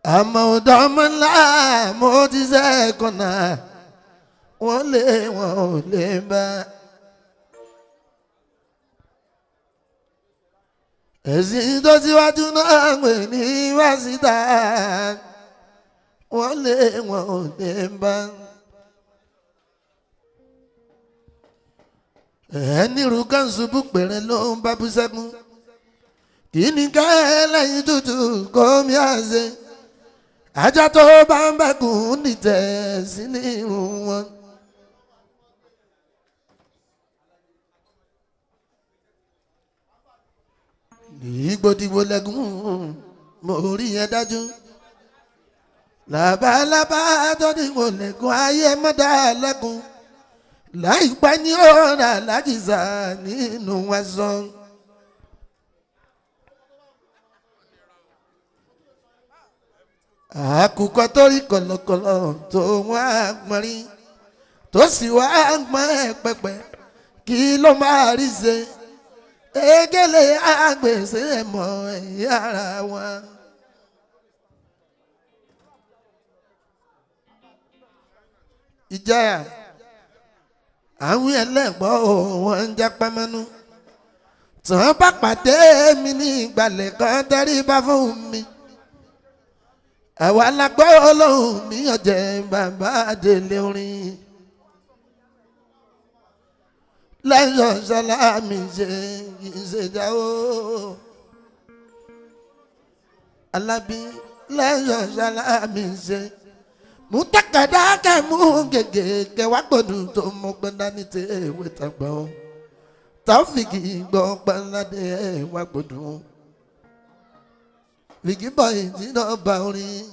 àmọ́ ọ̀dọ́mọ ńlá mo ti sẹ́kọ̀nà wọ́n lé wọn ò lè bá. ẹ̀sìn tó síwájú náà ń pè ní wáṣítà wọ́n lé wọn ò lè bá. ẹni rúkàn ṣubú pèrè ló ń bá bú sẹ́kún kí ni ká lẹ́yìn tútù kó mi àṣẹ ajá tó bá ń bẹ́kùn nìtẹ̀ sí ní irun wọn. ìgbòdìgbò lẹ́gùn mo rí yẹn dájú làbálàbá tó dìgbò lẹ́gùn ayé mọ́dà lẹ́kùn láìpẹ́ ní ọ̀rọ̀ alájìsà nínú aṣọ. àkùkọ tó rí kọ̀lọ̀kọ̀lọ̀ tó wọ́n á pọnrí tó sì wá pọ́n pẹ́pẹ́ kí ló máa rí ṣe egele àgbèsè mọ́ ẹ̀yà ara wọn. ìjayà àwọn ẹlẹ́gbọ́n wọn ń jápá mẹ́nu tí wọ́n bá pàdé mi ní ìgbàlẹ̀ kan tẹ́rí bá fún mi àwa la gbọ́ ọlọ́run mi ọ̀jẹ̀ bàbá délé orin lẹ́yọ̀ sálámì ṣe ìṣèjáwó alábí lẹ́yọ̀ sálámì ṣe mú takàdá kẹ́ mú gègé kẹ́ wá gbọ́dọ̀ tó mú gbọ́dá ní tẹ ewé tàgbọ́n táfìkì gbọ́ pẹ́ládé wá gbọ́dọ̀ fìkì bọ́yì tí náà bá orin.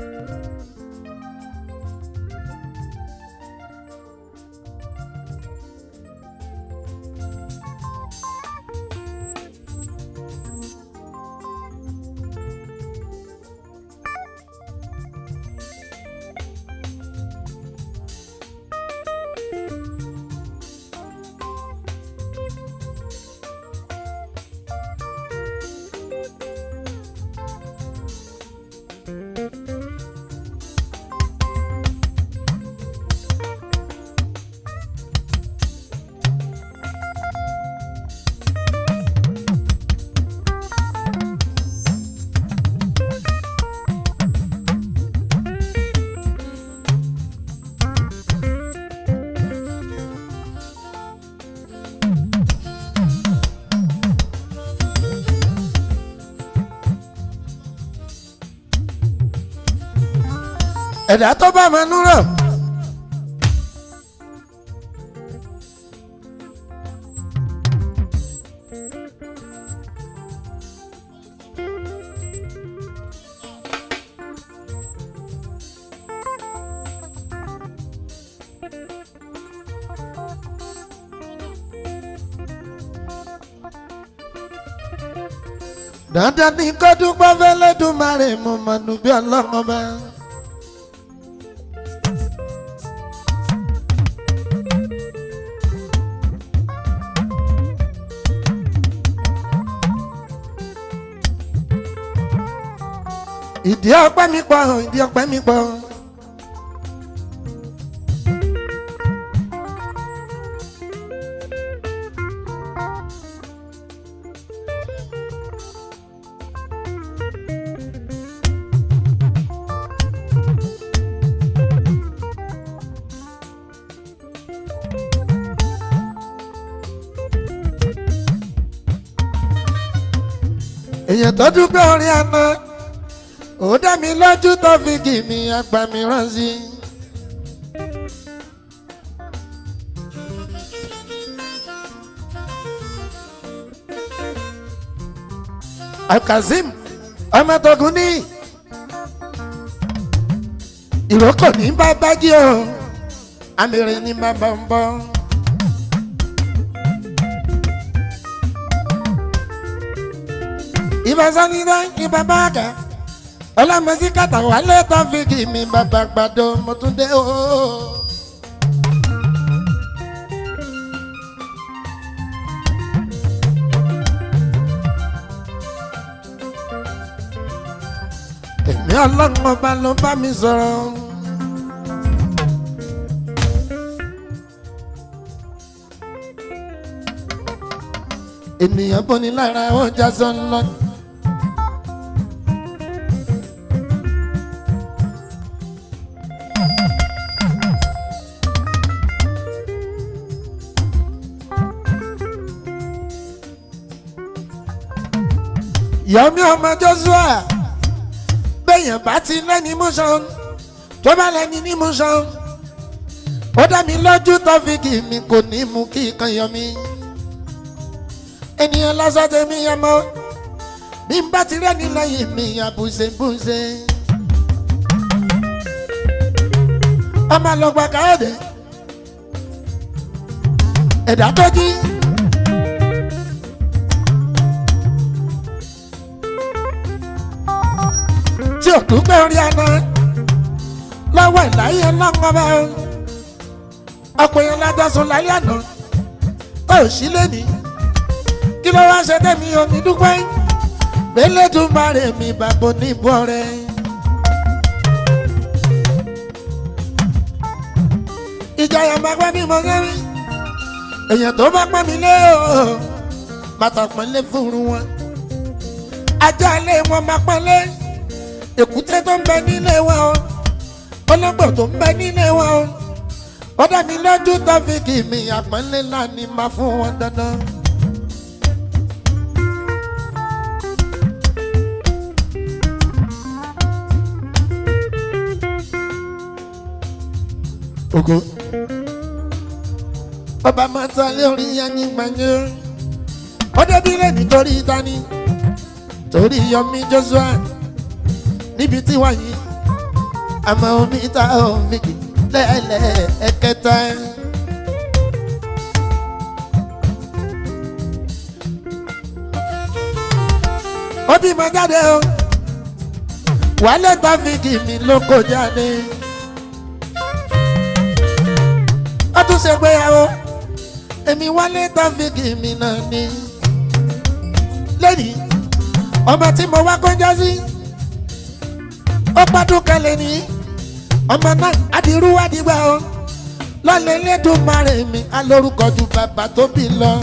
ẹ̀dá tó bá máa nú rọ̀. dandan ni kó dúpẹ́ fẹ́lẹ́dùmarè mo mọ̀ nù bí ọlọ́run ọba. ìdí ọpẹ́ mi pọ̀ ìdí ọpẹ́ mi pọ̀. èèyàn tó dúpẹ́ orin àná ó dá mi lójú tó fi kì mí àgbà mi rán sí. alkazim ọmọ tógun ní ìrókò ní bàbá jí o amèrè ní bàbá ń bọ̀. ìbásanidá ìbábáàkà ọlámọsí kàtà wálé tọ́fíìkì mi bàbá gbàdo mo tún dé o. èmi ọlọ́run ọba ló bá mi sọ̀rọ̀. ènìyàn bọ́ni lára ó já sọ́nà. yọmi ọmọ joshua bẹ́yàn bá ti lẹ́ni mọ́ṣán tó bá lẹ́ni ní mọ́ṣán ó dá mi lójú tọ́fíìkì mi kò ní mú kí kan yọmi ènìyàn lásán tèmi yẹn mọ́ bí n bá ti rẹ́ni lẹ́yìn mi àbùsẹ̀bùsẹ̀ ọmọ àlọ́gbà káyọ̀dé ẹ̀dá tó jí. tí ò dúpẹ́ orí àná lọ́wọ́ ìláyé ńlọ́ngọ́bẹ́ ọ̀pọ̀ èèyàn lájọsùn láyé àná tó ò sí lẹ́ni kí ló wá ṣe tẹ́mi omi dúpẹ́ gbẹ́lẹ́dùnmarè mi bàbá oníbọ̀ rẹ̀. ìjọyọ̀ máa pẹ́ bí mo gẹ́rí èèyàn tó bá pọ́n mi lé o bàtà pọ́n lé fúru wọn ajá ilé wọn máa pọ́n lé èkúté tó ń bẹ nílé wa o ọlọ́gbọ̀n tó ń bẹ nílé wa o ó dá mi lójú tọ́fíìkì mi àpọ́nlé náà ni máa fún wọn dandan. ogo ọba máa ta lé orí yanni gbàngé ó débi lé nítorí tani torí yọmí joshua níbi tí wà yìí àmọ́ omi ta omi kì lẹ́lẹ̀ ẹ̀kẹta. ó bímọ jáde o wálé tàfíìkì mi ló kó jáde ó tún ṣe gbéyàwó èmi wálé tàfíìkì mi náà ni lẹ́yìn ọmọ tí mo wá kọjá sí ó pàdún kalẹ̀ ní ọmọ náà adirú adigba o lọ́lẹ̀ lẹ́dùnmarè mi alórúkọ ju bàbá tó bí lọ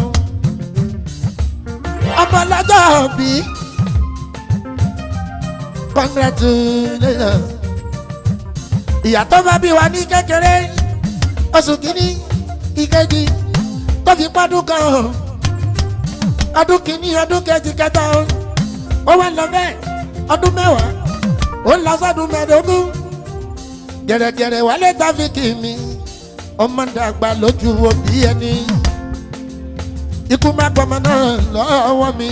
ọmọ lọ́jọ́ bí congratulations ìyá tó bá bí wa ní kékeré oṣù kìíní ìkejì tó fi pàdún kan o ọdún kìíní ọdún kejì kẹta o ó wá lọ bẹ́ẹ̀ ọdún mẹ́wàá ó lọ sọ́dún mẹ́ẹ̀ẹ́dógún gẹ̀rẹ́gẹ̀rẹ́ wálé tàfíkì mi ọmọ dàgbà lójú òbí ẹni ikú má gbọmọ náà lọ́wọ́ mi.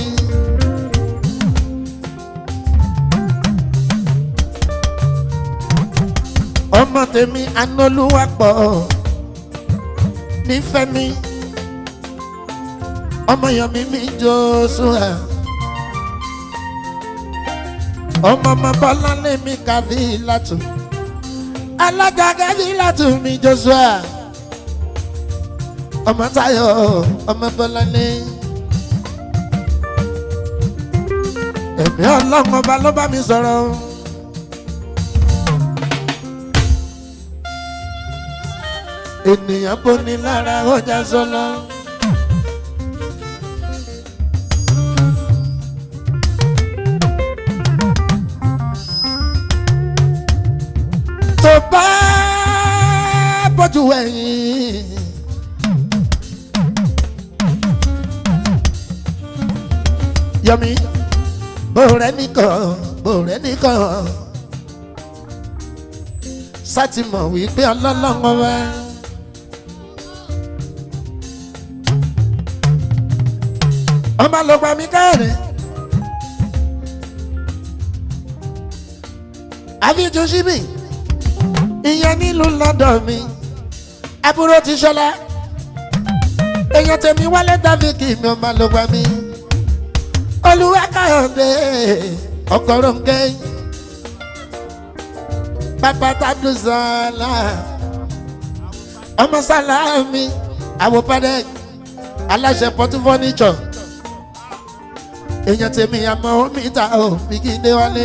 ọmọ tèmi anolúwapọ̀ nífẹ̀ẹ́ mi ọmọ yọmi mi Joshua ọmọ ọmọ bọ́lá lèmi kàbí látù alága kàbí látù mi Joshua ọmọ Táyọ̀ ọmọ bọ́lá lé ẹ̀mí ọlọ́run ọba ló bá mi sọ̀rọ̀. ènìyàn bóni lára ọjà sọlọ. tó bá bójú ẹ̀yìn. yọmi bòrẹ́ nìkan bòrẹ́ nìkan sátìmọ̀ wípé ọlọ́lọ́wọ́ wá. ọmọ ló pa mí káàrin. àfijù síbì ìyẹn nílùú lọ́dọ̀ mi àbúrò ti ṣọlá èèyàn tèmi wálé dáfíkì mi ọmọ ló pa mí olúwa káyọ̀dé ọkọ̀rọ̀ ń gẹ́ bàbá tàbí sàlá ọmọ sàlá mi àwòpadà aláṣẹ pọtú fọ́nìṣọ̀ èèyàn tèmi àmọ́ omi ta ò fi kí n dé wálé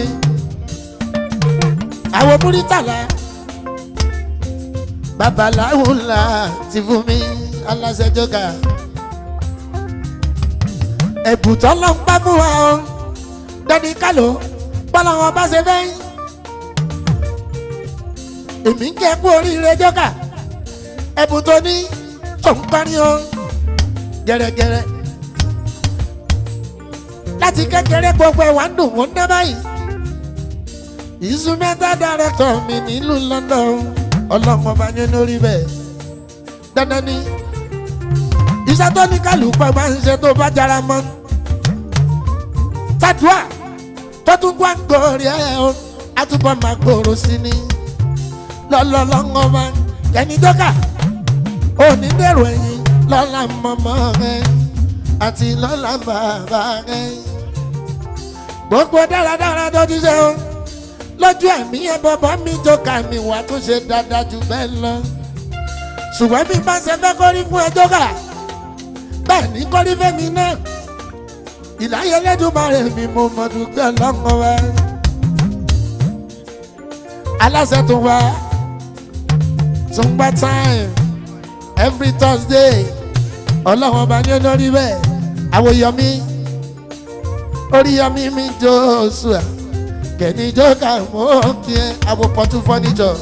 àwọn múrítàlá babaláwo ńlá ti fún mi aláṣẹ jọgà ẹ̀bùtọ́ ló ń pa fún wa o dání kálò bọ́lá wọn bá ṣe fẹ́ èmi ń jẹ́ kú oríire jọgà ẹ̀bùn tó ní tó ń parí o gẹ́rẹ́gẹ́rẹ́ láti kékeré gbogbo ẹ̀wà ń dùn wọ́n dá báyìí instrumental director mi nílùú London ọlọ́mọ bá yẹn lórí bẹ́ẹ̀ dandan ni iṣẹ́ tó ní kálukú máa ń ṣe tó bá jara mọ́ tàdúà tó tún gbọ́ àgbòrè ẹ̀ o àtúbọ̀ máa gbòòrò sí ni lọ́lọ́lọ́ngọ́ máa kẹ́ni dọ́kà òní dèrò ẹ̀yìn lọ́la mọ́mọ́ rẹ̀ àti lọ́la bàbá rẹ̀ gbogbo dáradára tó ti ṣe o lójú ẹ̀mí ẹ bọ́bọ́ mi jókà mi wà tó ṣe dáadáa jù bẹ́ẹ̀ lọ. ṣùgbọ́n bí bá ṣe fẹ́ kórí fún ẹ jókà bẹ́ẹ̀ ní kórí fẹ́mi náà. ìláyé lẹ́dùnmáre mi mo mọ̀ dùgbẹ́ lọ́kàn wá. aláṣẹ tó wá tún gbá time every Thursday ọlọ́wọ́n bá ní lórí bẹ́ẹ̀ àwòyọmí oríyọmí mi Joshua kẹ̀ni jókà mọ́ kí ẹ abopọ̀tù fọ́nìjọ́.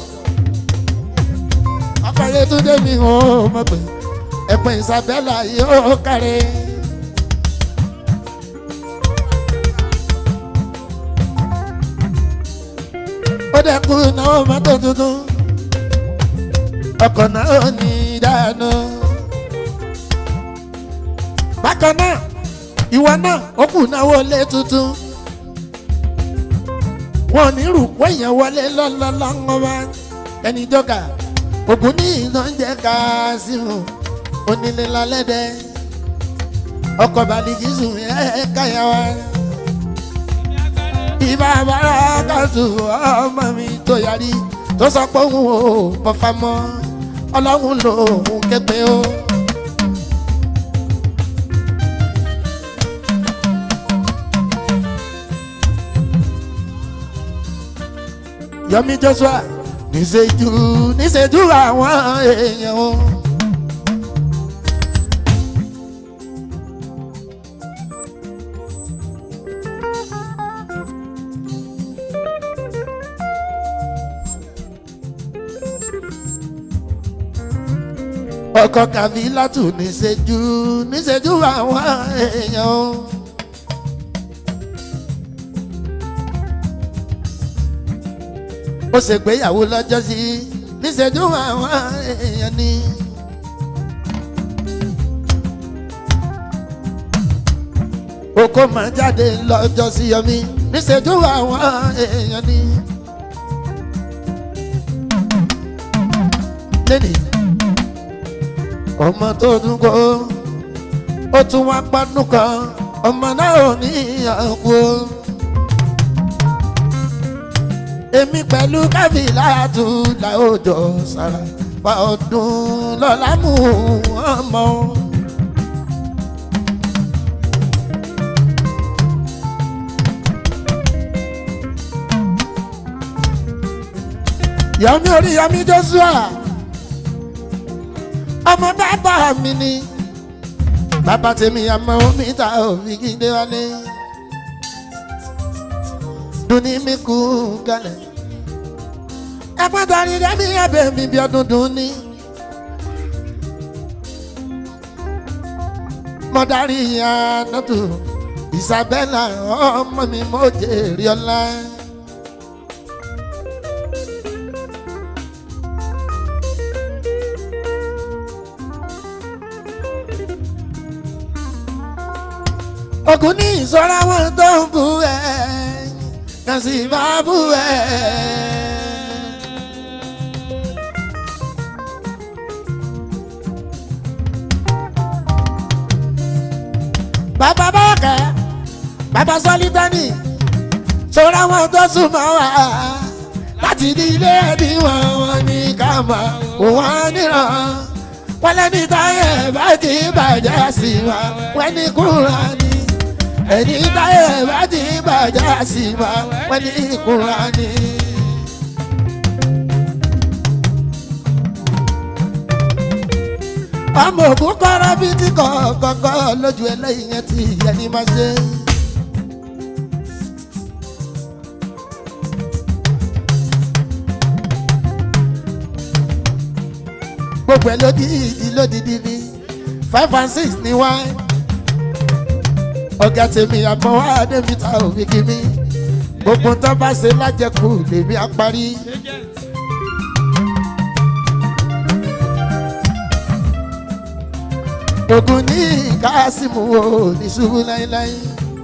ọkọ̀yé tún dé mi ò mọ̀ pé ẹ̀pẹ̀ Isabella yóò kárẹ̀. ó dẹ́kun náà mọ́tò tuntun ọkọ̀ náà ní dáná. bákan náà ìwọ náà ó kù náwó lé tuntun wọn ò ní rúkọ èèyàn wọlé lọ́lọ́lọ́wọ́ bá ẹni jọ́ka ògùn ní ìdánjẹ́ káásìmù onílé lálẹ́dẹ́ ọkọ̀ bàlìkìsù ẹ̀ káyà wá. ìbá bàrà kàtù ọmọ mi tó yarí tó sọ pé òun ò bọ́fà mọ́ ọlọ́run lòun képe o. Yomi Joshua níṣẹ́jú níṣẹ́jú àwọn èèyàn o. ọkọ kàfílàtù níṣẹ́jú níṣẹ́jú àwọn èèyàn o. ó ṣègbéyàwó lọ́jọ́ sí níṣẹ́jú àwọn èèyàn ni. oko máa jáde lọ́jọ́ sí yọmí níṣẹ́jú àwọn èèyàn ni. lẹ́nìí ọmọ tó dún kó ó tún wá pánú kan ọmọ náà ò ní ìyàwó èmi pẹ̀lú kábìlà tún làójọ sára fa ọdún lọ́la mú ọmọ. Yomi orí Yomi Joshua ọmọ bàbá mi ni bàbá tèmi àmọ́ omi ta òfin kí n dé wálé dunni mi kú kalẹ̀. ẹ̀pọ́n tani dẹ́mi ẹ̀bẹ̀ mi bí ọdún dùn ní. mo darí ànátù Isabella ọmọ mi mo jèrè ọlá. ogun ní ìṣọ́ra wọn tó ń bu ẹ̀ kan sì máa bú ẹ̀. bàbá bọ́ọ̀kẹ́ bàbá sọ́lítánì sọ́ra wọn tó súnmọ́ wa láti ní ilé ẹni wọn wọn ní ká mọ̀ wọn níran wọn lẹ́ni táyẹ̀ bá ti bàjẹ́ sí wa wọ́n ní kúrò ní ẹni táyé bá ti bàjá sí ma wọ́n ní ìkúra ni. ọmọ òkú kọ́ra bí tí kọ̀ọ̀kọ̀ọ̀kọ̀ lójú ẹlẹ́yìn yẹn ti yẹ ní máa ṣe. gbogbo ẹ lódìdí lódìdí ní five and six ní wáyé ọ̀gá tèmi àmọ́ wá débi ta òfin kí mi gbogbo tó bá ṣe lájẹkù lèmi á parí. ogun ní kásímù o ní ṣubú láíláí.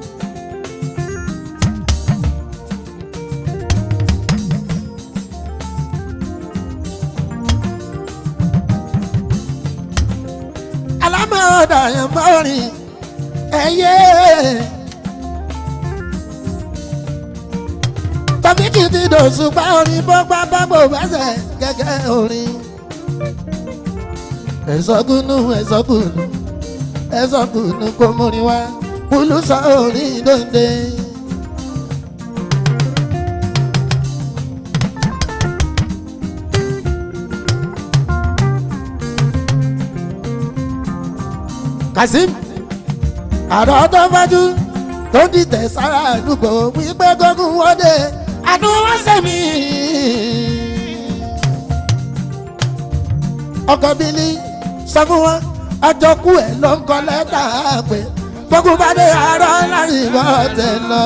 alámọ̀ ọ̀dà yẹn bá rìn ẹyẹ. tọ́fíkì ti dòṣùpá orin bọ́gbà bábò bẹ́sẹ̀ gẹ́gẹ́ orin. ẹ̀sọ́gùnù ẹ̀sọ́gùnù ẹ̀sọ́gùnù kò múrin wá kúlù sọ orin dòde. Kazeem àrò tó fájú tó dìtẹ̀ sára àdúgbò wípé gógùn wọlé àdúrà sẹ́mi. ọkọ̀ bílí sọ fún wọn àjọkú ẹ̀ ló ń kọ lẹ́tà pé gbogbo bá dé àárọ̀ láyé bọ́ tẹ̀ lọ.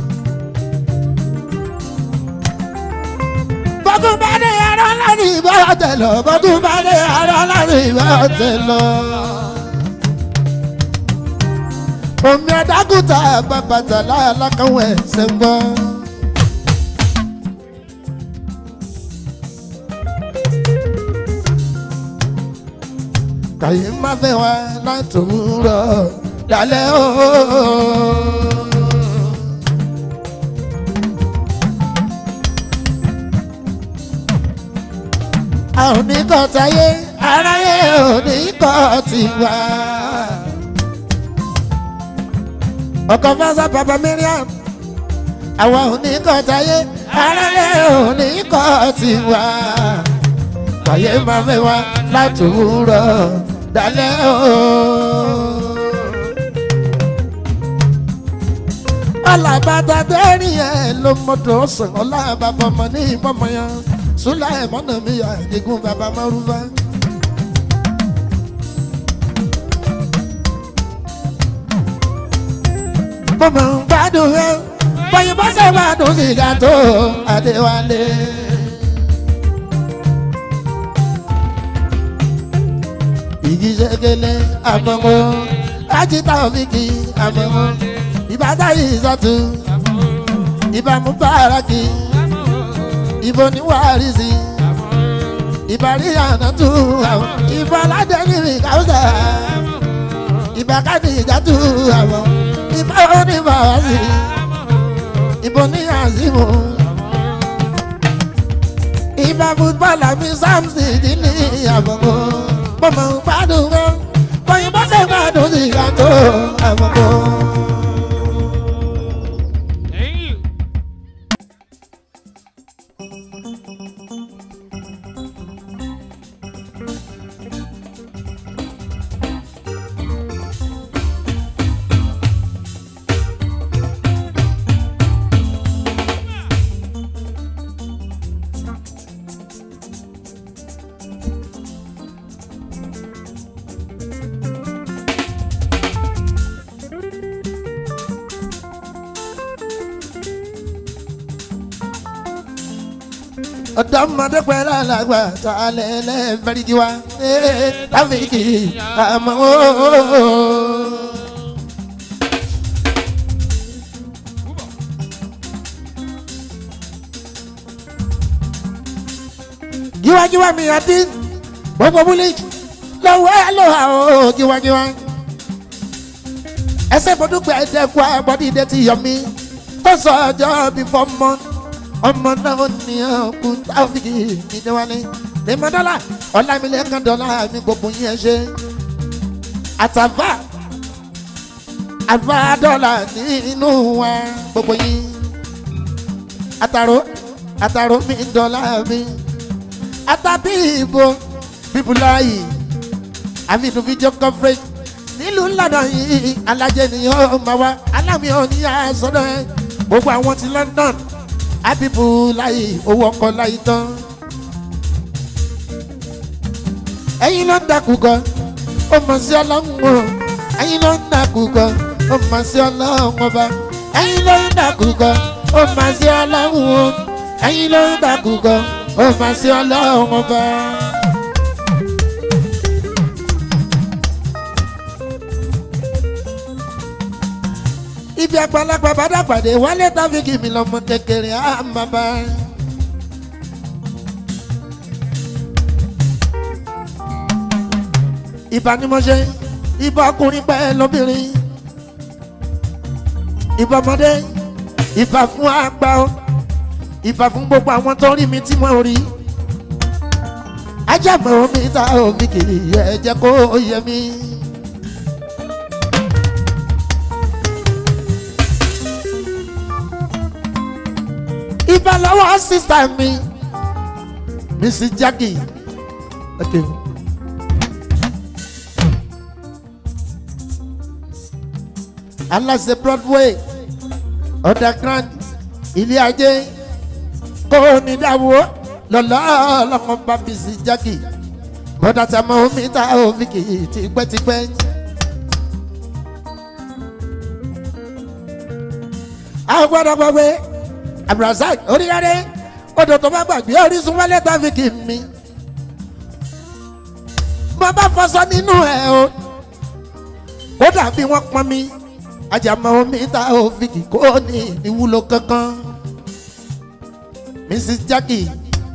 gbogbo bá dé àárọ̀ láyé bọ́ ọ̀tẹ̀ lọ bọ́dún bá dé ara láti ìwé ọ̀tẹ̀ lọ. omi adágúta bàbàtà lálákàwọ̀ ẹ̀sẹ̀ gbọ́. kàyé má fẹ́ wá látòwúrọ̀ dalẹ́ ooo. a ò ní kọ́ táyé aráyé ò ní kọ́ tiwa. ọkọ̀ fásá bàbá miriam àwa ò ní kọ́ táyé aráyé ò ní kọ́ tiwa. kàyé máa fẹ́ wá látòwúrọ̀ dalẹ́ ooo. alábàtà tẹ́rìn ẹ̀ ló mọ̀tò sàn ọ̀la bàbá ọmọ ní ìmọ̀mọ̀ yẹn sula ẹ̀mọ́nà mi yà ẹ̀dínkù bàbá márùfá. mo mọ̀ ń gbádùn ẹ bọ́yìn bá ṣe gbádùn sìgá tó adéwálé. igi ṣẹkẹlẹ àmọ́mọ́ ajíta òfìkì àmọ́mọ́ ìbátá yìí sọ́tún ìbámu báràkì ìbò ní wàrísì ìbàrí ànátú àwọn ìbò aládẹ́ni mi káwùsà ìbàkadì ìjàtú àwọn ìbò oníbàwásì ìbò ní àzìmù ìbà fútbọ́ọ̀lù mi sáàmùsì ìdílé àbọ̀kọ́ mọ̀mọ́ gbádùn mọ́ bọ́yìnbó ṣe gbádùn sí ìyàtọ̀ àbọ̀kọ́. Thank you. ọ̀dọ́mọdé pẹ̀lú alàgbà tá a lẹ̀ lẹ́ fẹ́ríkì wá láfíìkì àmọ́ ooo. jíwájíwá mi àti gbogbo búlí lọ́wọ́ ẹ ló hà ó jíwájíwá. ẹsẹ̀ bọ́dúpẹ́ ẹ̀dẹ́gbọ́ ẹ̀bọ́dídé ti yọ mí tó sọ ọjọ́ bí fọ́mọ́ ọmọ náà ní ọkùn táfíkì nídéwálé lèmọdọ́là ọlámilẹ́kan dọ́là mi gbogbo yẹn ṣe àtàfà àfà dọ́là nínú wa gbogbo yín àtàrò àtàrò mi dọ́là mi àtàbí ìbò bíbúláyì àfihàn fídíò coverage nílùú ńlànà yìí alájẹ nìyẹn máa wá alámi ò ní àsọdọ̀ ẹ gbogbo àwọn ti London abibu láyé owó ọkọ láyé tán. ẹ̀yin ló ń dàkú gan ó mọ̀ sí ọlọ́run o ẹ̀yin ló ń dàkú gan ó mọ̀ sí ọlọ́run ọba ẹ̀yin ló ń dàkú gan ó mọ̀ sí ọlọ́run o ẹ̀yin ló ń dàkú gan ó mọ̀ sí ọlọ́run ọba. ibi àgbàlagbà bá dàgbàdé wálé táfíkì mi lọmọ kékeré á máa bá. ìbá ni mo ṣe ìbá ọkùnrin pẹ́ lóbìnrin ìbá ọmọdé ìbá fún àgbà ó ìbá fún gbogbo àwọn tó rí mi tí wọ́n rí ajábọ̀ omi ta omi kì í yẹ jẹ́ kó yẹ mí. ìbá lọ́wọ́ sísá mi mrs jackie okay. aláṣẹ broadway underground ilé ajé kó ní dáwọ́ lọ́lọ́ ọlọ́mọ bá mrs jackie bọ́dà tí a mọ omi ta omi kì í tipẹ́tipẹ́. àwọn gbọ́dọ̀ gbọ́ pé abdulrasaq oríyáde odò tó bá gbàgbé orísun wálé tàfíkì mi bọ́ bá fọṣọ nínú ẹ̀ o ó dàbí wọ́n pọn mi ajàmọ́ omi ta òfin kò ní ìwúlò kankan mrs jackie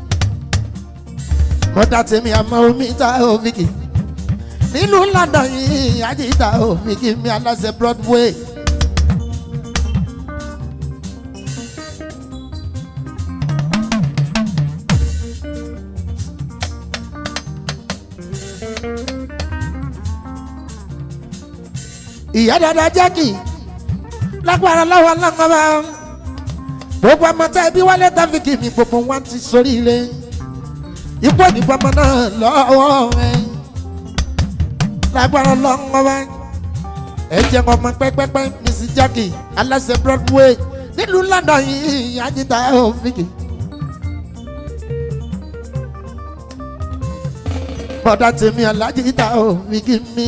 mọ́tà tèmi àmọ́ omi ta òfin kì nínú london yìí àjíta òfin kì mi aláṣẹ broadway. ìyá dada jákì lágbára lọ́wọ́ lọ́kọ́ba gbogbo ọmọ tá ẹbí wálé tàfíkì mi gbogbo wọn ti sórí ilé ipò ìdìbò ọmọ náà lọ́wọ́ rẹ lágbára lọ́kọ́ba ẹ jẹ́ ọmọ pẹ́pẹ́pẹ́ mrs jákì aláṣẹ broadway nílùú london yìí ajíta òfìkì. bọ́dà tèmi alájíta òfìkì mi.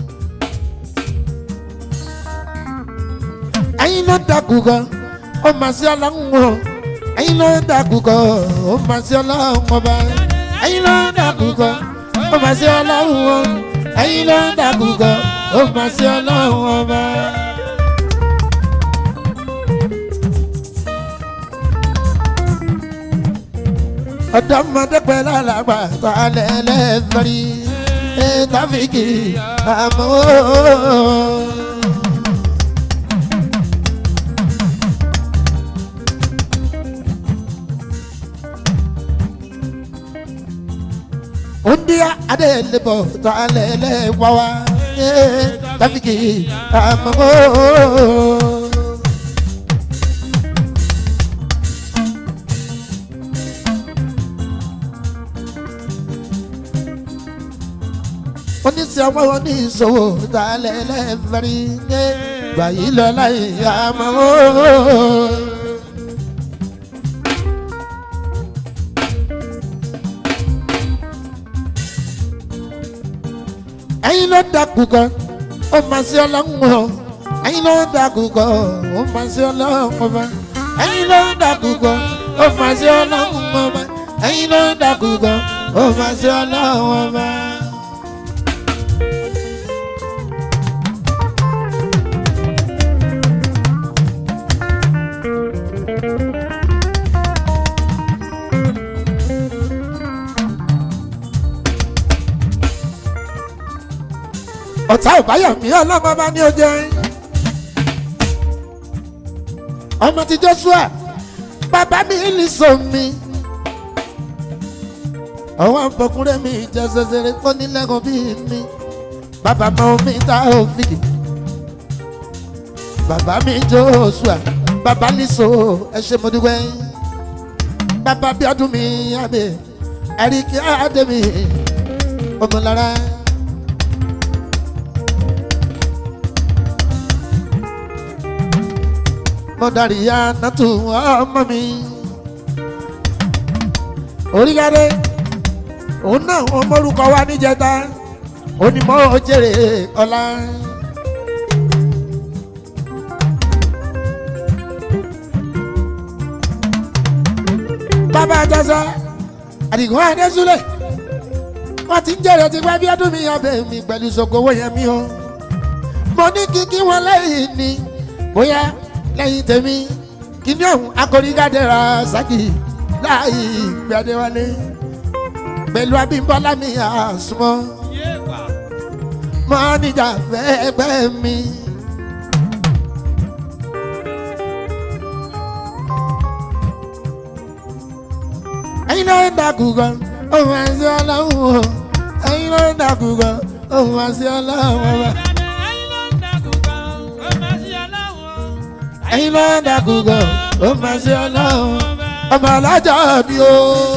ẹyin ló dàkú gan ó máa sí ọlọ́run o ẹyin ló dàkú gan ó máa sí ọlọ́run ọba ẹyin ló dàkú gan ó máa sí ọlọ́run o ẹyin ló dàkú gan ó máa sí ọlọ́run ọba. ọ̀dọ́mọdé pẹ̀lú àlàgbà tó alẹ́ lẹ́fẹ̀rí ẹ̀ tàfíkì àmọ́. Undia ade lebo ta lele wawa eh tafiki amamo oníṣẹ́ ọmọ oníṣòwò ta lele fẹ́rí ní gbàyí lọ́la ìyàmọ́. ẹyin ló dàkú kan ó máa ṣe ọlọ́run o ẹyin ló dàkú kan ó máa ṣe ọlọ́run ọba ẹyin ló dàkú kan ó máa ṣe ọlọ́run ọba ẹyin ló dàkú kan ó máa ṣe ọlọ́run ọba. ọ̀tá ìbáyọ̀mí ọlọ́mọ bá ní oúnjẹ. ọmọ ti joshua bàbá mi ní sọmi. ọwọ́ àpọ̀kúnrẹ́ mi jẹ́ ṣẹṣẹrẹ tó nílẹ̀kùn bí mi. bàbá mọ omi ta òfìkì. bàbá mi joshua bàbá ní so ẹ ṣe mo dúpẹ́. bàbá bí ọdún mi àbẹ̀ àríkí àdèmí ọmọlára. mọ̀dàríyá nàtú ọmọ mi. oríkàdé òun náà wọn mórúkọ wá níjẹta onímọ̀ jèrè ọ̀la. bàbá àjọsọ àdìgún adésúlẹ̀ wọ́n ti ń jèrè ti pẹ́ bí ọdún mi ọbẹ̀ mi pẹ̀lú ṣòkòwò yẹn mi o. mo ní kíkí wọn lẹ́yìn ni bóyá lẹ́yìn tèmi kíní ọ̀hún akọ̀rígádẹ́ra sákì láàyè gbadéwálé pẹ̀lú abímbọ́lá mi àsùnmọ́ mọ́nìjà fẹ́ẹ́gbẹ́ mi. ẹ̀yin ló ń dàkú gan òun àti ọlọ́run o ẹ̀yin ló ń dàkú gan òun àti ọlọ́run ọba. ẹ̀yin ló ń dàkú gan òun àti ọlọ́run ọba alájà bí o.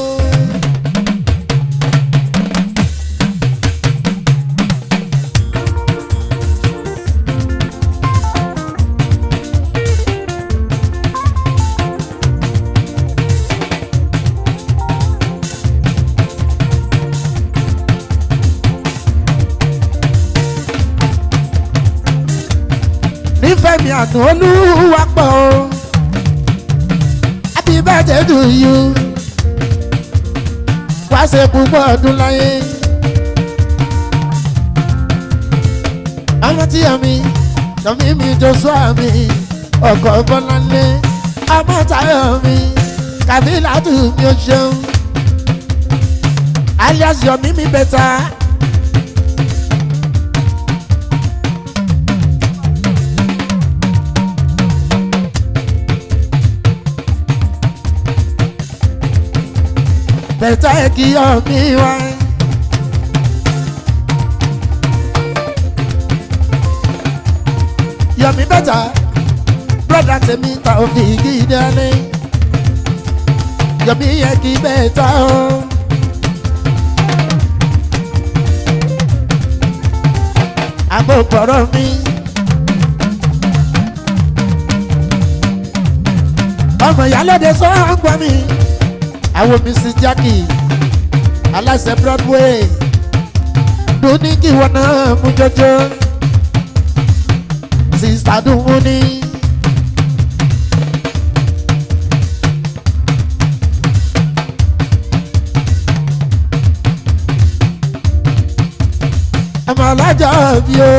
nífẹ̀ẹ́ mi àná olúwa pọ̀ o happy birthday to you wá ṣe púpọ̀ ọdún láyé ọmọ tí yẹmi yọmi mi joshua mi ọkọ bọláńlé ọmọ táyọ mi kàbílàtù mi ò ṣeun alias yọmi mi bẹta. bẹ̀tà kí yọmi wá. yọmi bẹta broda tèmi ta òfin gídẹ́lé yọmi yẹ kí bẹta o. àbò pọ̀rọ̀ mi. ọmọ ìyálóde sọ́ọ́gbọ́n mi àwọn mrs jackie aláṣẹ broadway dúní kí wọn náà mú jọjọ sista dùnmú ní. ọmọ alájà bí o.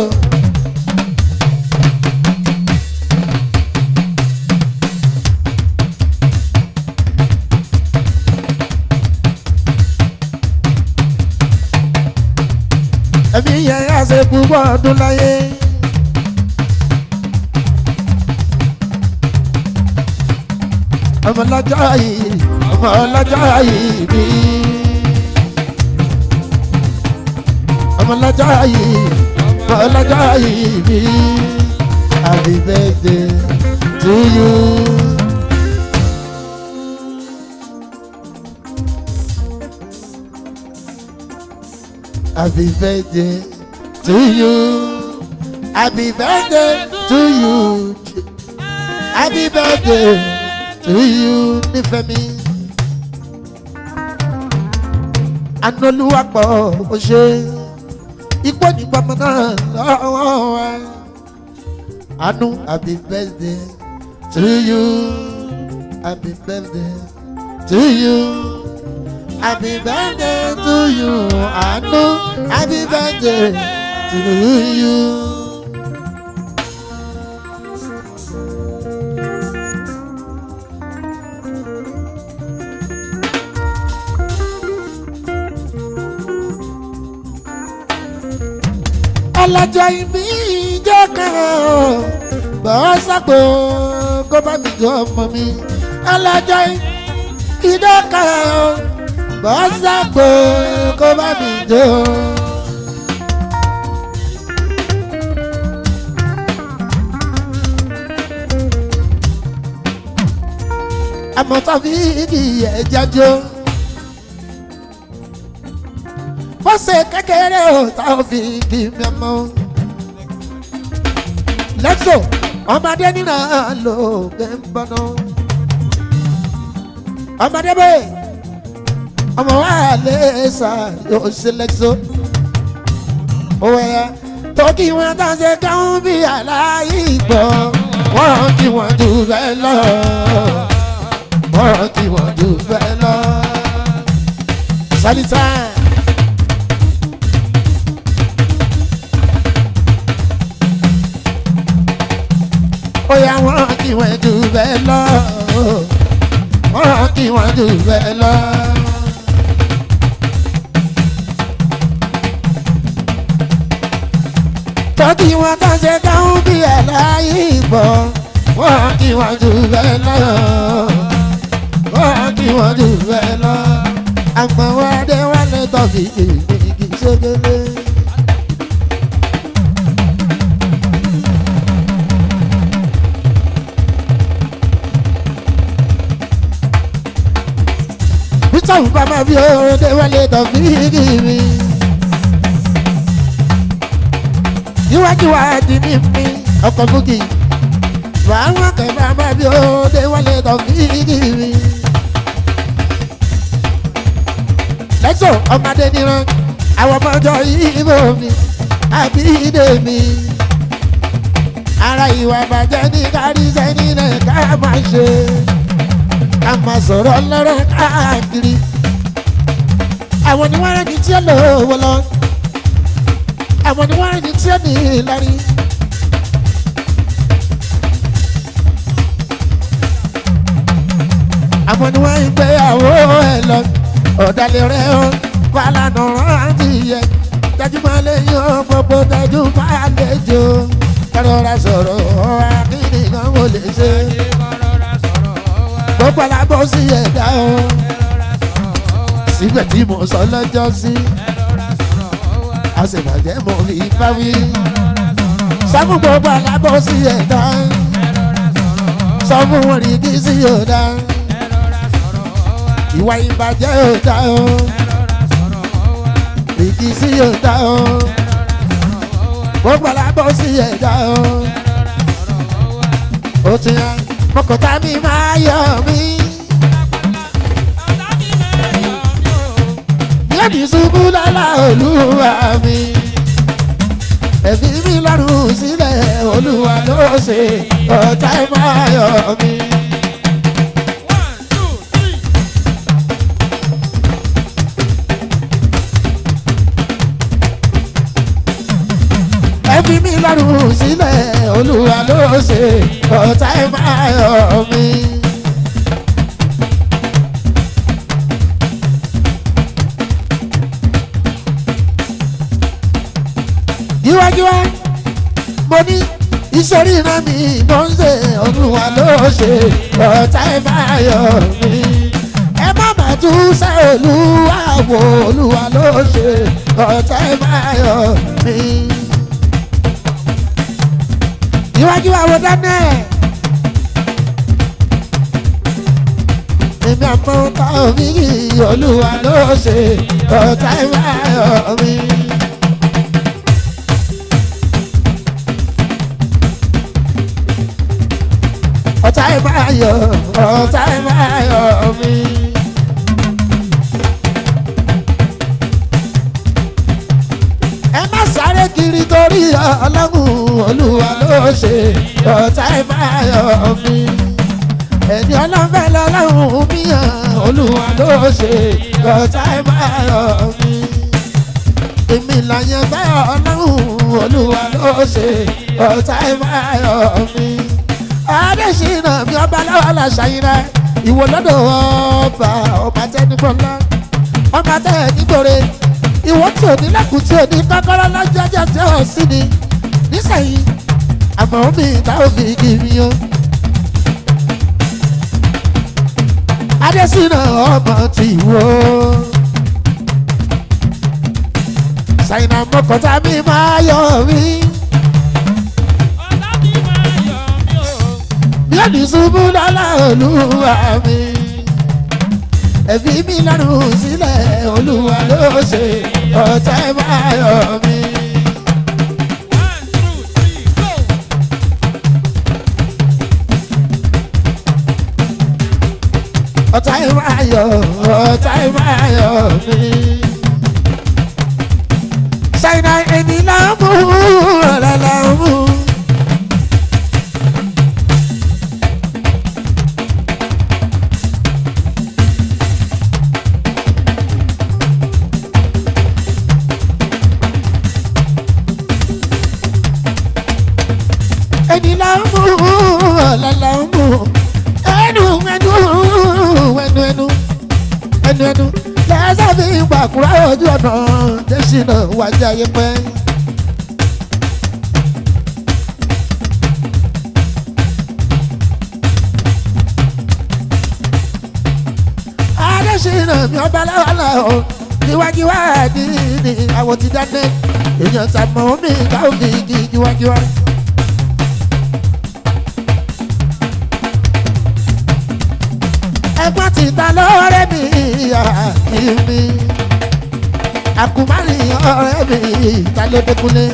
ẹbí yẹn á ṣe púpọ̀ ọdún láyé. ọmọ lọ́jọ́ yìí ọmọ lọ́jọ́ yìí bí. ọmọ lọ́jọ́ yìí ọmọ lọ́jọ́ yìí bí. happy birthday to you. Happy birthday to you. Happy birthday to you. Happy birthday to you, Nífẹ̀mí. Anolúwapọ̀ ó ṣe ipò nígbàmọ́ náà lọ́wọ́ wa. Anu happy birthday to you. Happy birthday to you. Happy birthday to you, Anu. Happy birthday to you. ọlọ́jọ́ ìbí ìjọ kan bọ́ sápò kó bá mi jọ ọmọ mi ọlọ́jọ́ ìjọ kan bọ́ sápò kó bá mi jọ. àmọ́ tàbí igi ẹ̀jájọ́. fọ́sẹ̀ kékeré ò tá ò fi igi mẹ́mọ́. lẹ́tọ̀ ọmọdé nínú ló gbé ń bọ́nà. ọmọdé bẹ́ẹ̀ ọmọ wa lè sà yóò ṣe lẹ́tọ̀. òwe ya tó kí wọn tá ṣe káwọn bí aláì gbọ́ wọ́n kí wọ́n jù bẹ́ẹ̀ lọ. wọ́n kí wọ́n jù bẹ́ẹ̀ lọ. sálítà. bóyá wọ́n kí wọ́n jù bẹ́ẹ̀ lọ. wọ́n kí wọ́n jù bẹ́ẹ̀ lọ. tọ́kì wọn tó ṣe káwọn bí ẹ̀ láyé ìbọ̀. wọ́n kí wọ́n jù bẹ́ẹ̀ lọ. wọ́n kí wọ́n jù bẹ́ẹ̀ lọ. àgbọ̀n wa dé wálé tọ́kì kìkì ṣégélé. sọ̀rọ̀ bàbá bí òde wọlé tọ̀fíìkì mi. Níwájú wa di ní mi ọkọ̀ búkì. Bàbá kẹ̀ bàbá bí òde wọlé tọ̀fíìkì mi. Lẹ́sọ̀ ọmọdé níran àwọn ọmọdé ìbò mi àbí ìdè mi. Ara ìwà bàjẹ́ ní kárí sẹ́ni náà ká máa ṣe ká máa sọ̀rọ̀ lọ́rọ̀ káàkiri. Àwọn ni wọ́n rẹ́ni tí ó lò wọ́n lọ. àwọn ni wọ́n rìn tí ó ní Ìlọrin. àwọn ni wọ́n ń gbéyàwó ẹ̀ lọ ọ̀dàlẹ̀ rẹ̀ ó wà lánà rántí yẹ dájúmọ́ lẹ́yìn ó gbogbo dájúmọ́ àlejò kárọ̀ra sọ̀rọ̀ akíní kan kò lè ṣe gbogbo alábọ̀ sí ẹ̀dá o síbẹ̀ tí mo sọ lọ́jọ́ sí àṣebàjẹ́ mo fi bá wí sọ́fún gbogbo alábọ̀ sí ẹ̀dá sọ fún wọn rí kí sí ọ̀dà ìwà ìbàjẹ́ ọ̀dà o ìdí sí ọ̀dà o gbogbo alábọ̀ sí ẹ̀dá o ó ti hàn mọ́kàntá mi máa yọ mí. yóò ní ṣubú lọ́la olúwa mi ẹ̀mí mi lọ́rùn sílẹ̀ olúwa ló ṣe ọ̀tá ẹ̀ máa yọ mí. ẹ̀mí mi lọ́rùn sílẹ̀ olúwa ló ṣe ọ̀tá ẹ̀ máa yọ mí. yíwájúwá mo ní ìṣòrí iná mi ló ń ṣe olúwa ló ṣe ọ̀tá ẹ̀ máa yọ mí. ẹ má má tún ṣe olúwa wo olúwa ló ṣe ọ̀tá ẹ̀ máa yọ mí. yíwájúwá wo dáná ẹ̀. èmi àmọ́ ta omi yìí olúwa ló ṣe ọ̀tá ẹ̀ máa yọ mí. ọ̀tá ẹ̀ máa yọ ọ̀tá ẹ̀ máa yọ mí. ẹ má sáré kiri torí ọlọ́run olúwa ló ṣe ọ̀tá ẹ̀ máa yọ mí. ẹni ọlọ́fẹ́ lọ́lọ́run mi hàn olúwa ló ṣe ọ̀tá ẹ̀ máa yọ mí. èmi làyẹn fẹ́ ọlọ́run olúwa ló ṣe ọ̀tá ẹ̀ máa yọ mí adésínà mi ọba lọ́wọ́ làṣàyìnrẹ́ ìwò lọ́dọ̀ ọba ọba tẹnigbọ́lá ọba tẹ nígbòre ìwọ tí ò ní lẹ́kùn tí ò ní kọ́kọ́rọ́ lọ́jọ́jọ́ tí ò sí ni nísẹ̀yìn àmọ́ mi ìta òfin kì mí o. adésínà ọmọ ti wò ṣàyìnà mọ́kàntà mi máa yọ mí. lẹ́nu ṣubú lọ́la olúwa mi. ẹ̀fí mi lọ́rùn sílẹ̀ olúwa ló ṣe ọ̀tá ẹ̀ máa yọ mí. ọ̀tá ẹ̀ máa yọ ọ̀tá ẹ̀ máa yọ mí. ṣáínà èmi náà mú ọ̀rẹ́ náà mú. ẹni la ń mú ọ̀la la ń mú ẹnu ẹnu ẹnu ẹnu ẹnu ẹnu lẹ́sẹ̀ fi ń gbàkúrá ojú ọ̀nà jẹ́sìnà wájà yẹ pẹ́. adésìnà mi ọba láwàlá o níwájú wá ní ní àwọn ti dáná èèyàn sàmọ́ mi káwọn kì í kì í níwájú wá. ẹgbọ́n ti ta lọ́rẹ́ mi àti mi. Àkùmárì ọ̀rẹ́ mi ta ló dékúnlé.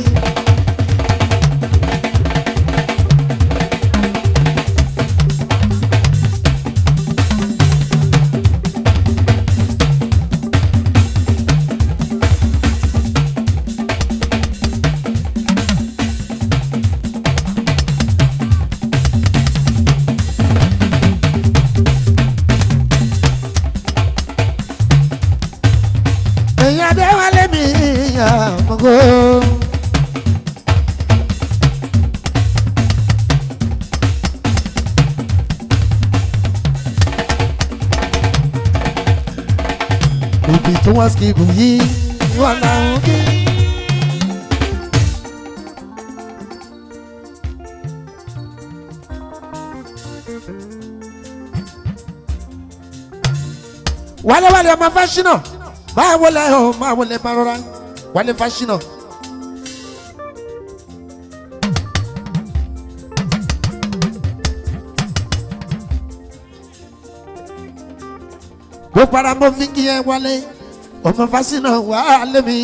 èèyàn adéwálé mi àmọ́gó wọ́n skipu yìí wọ́n làwọn kí. wálé wálé ọmọ fásinà máa wọlé ọ máa wọlé máa rọra wálé fásinà. gbogbo ara mo fi kí ẹ wálé ọmọ fásinà wà á lé mi.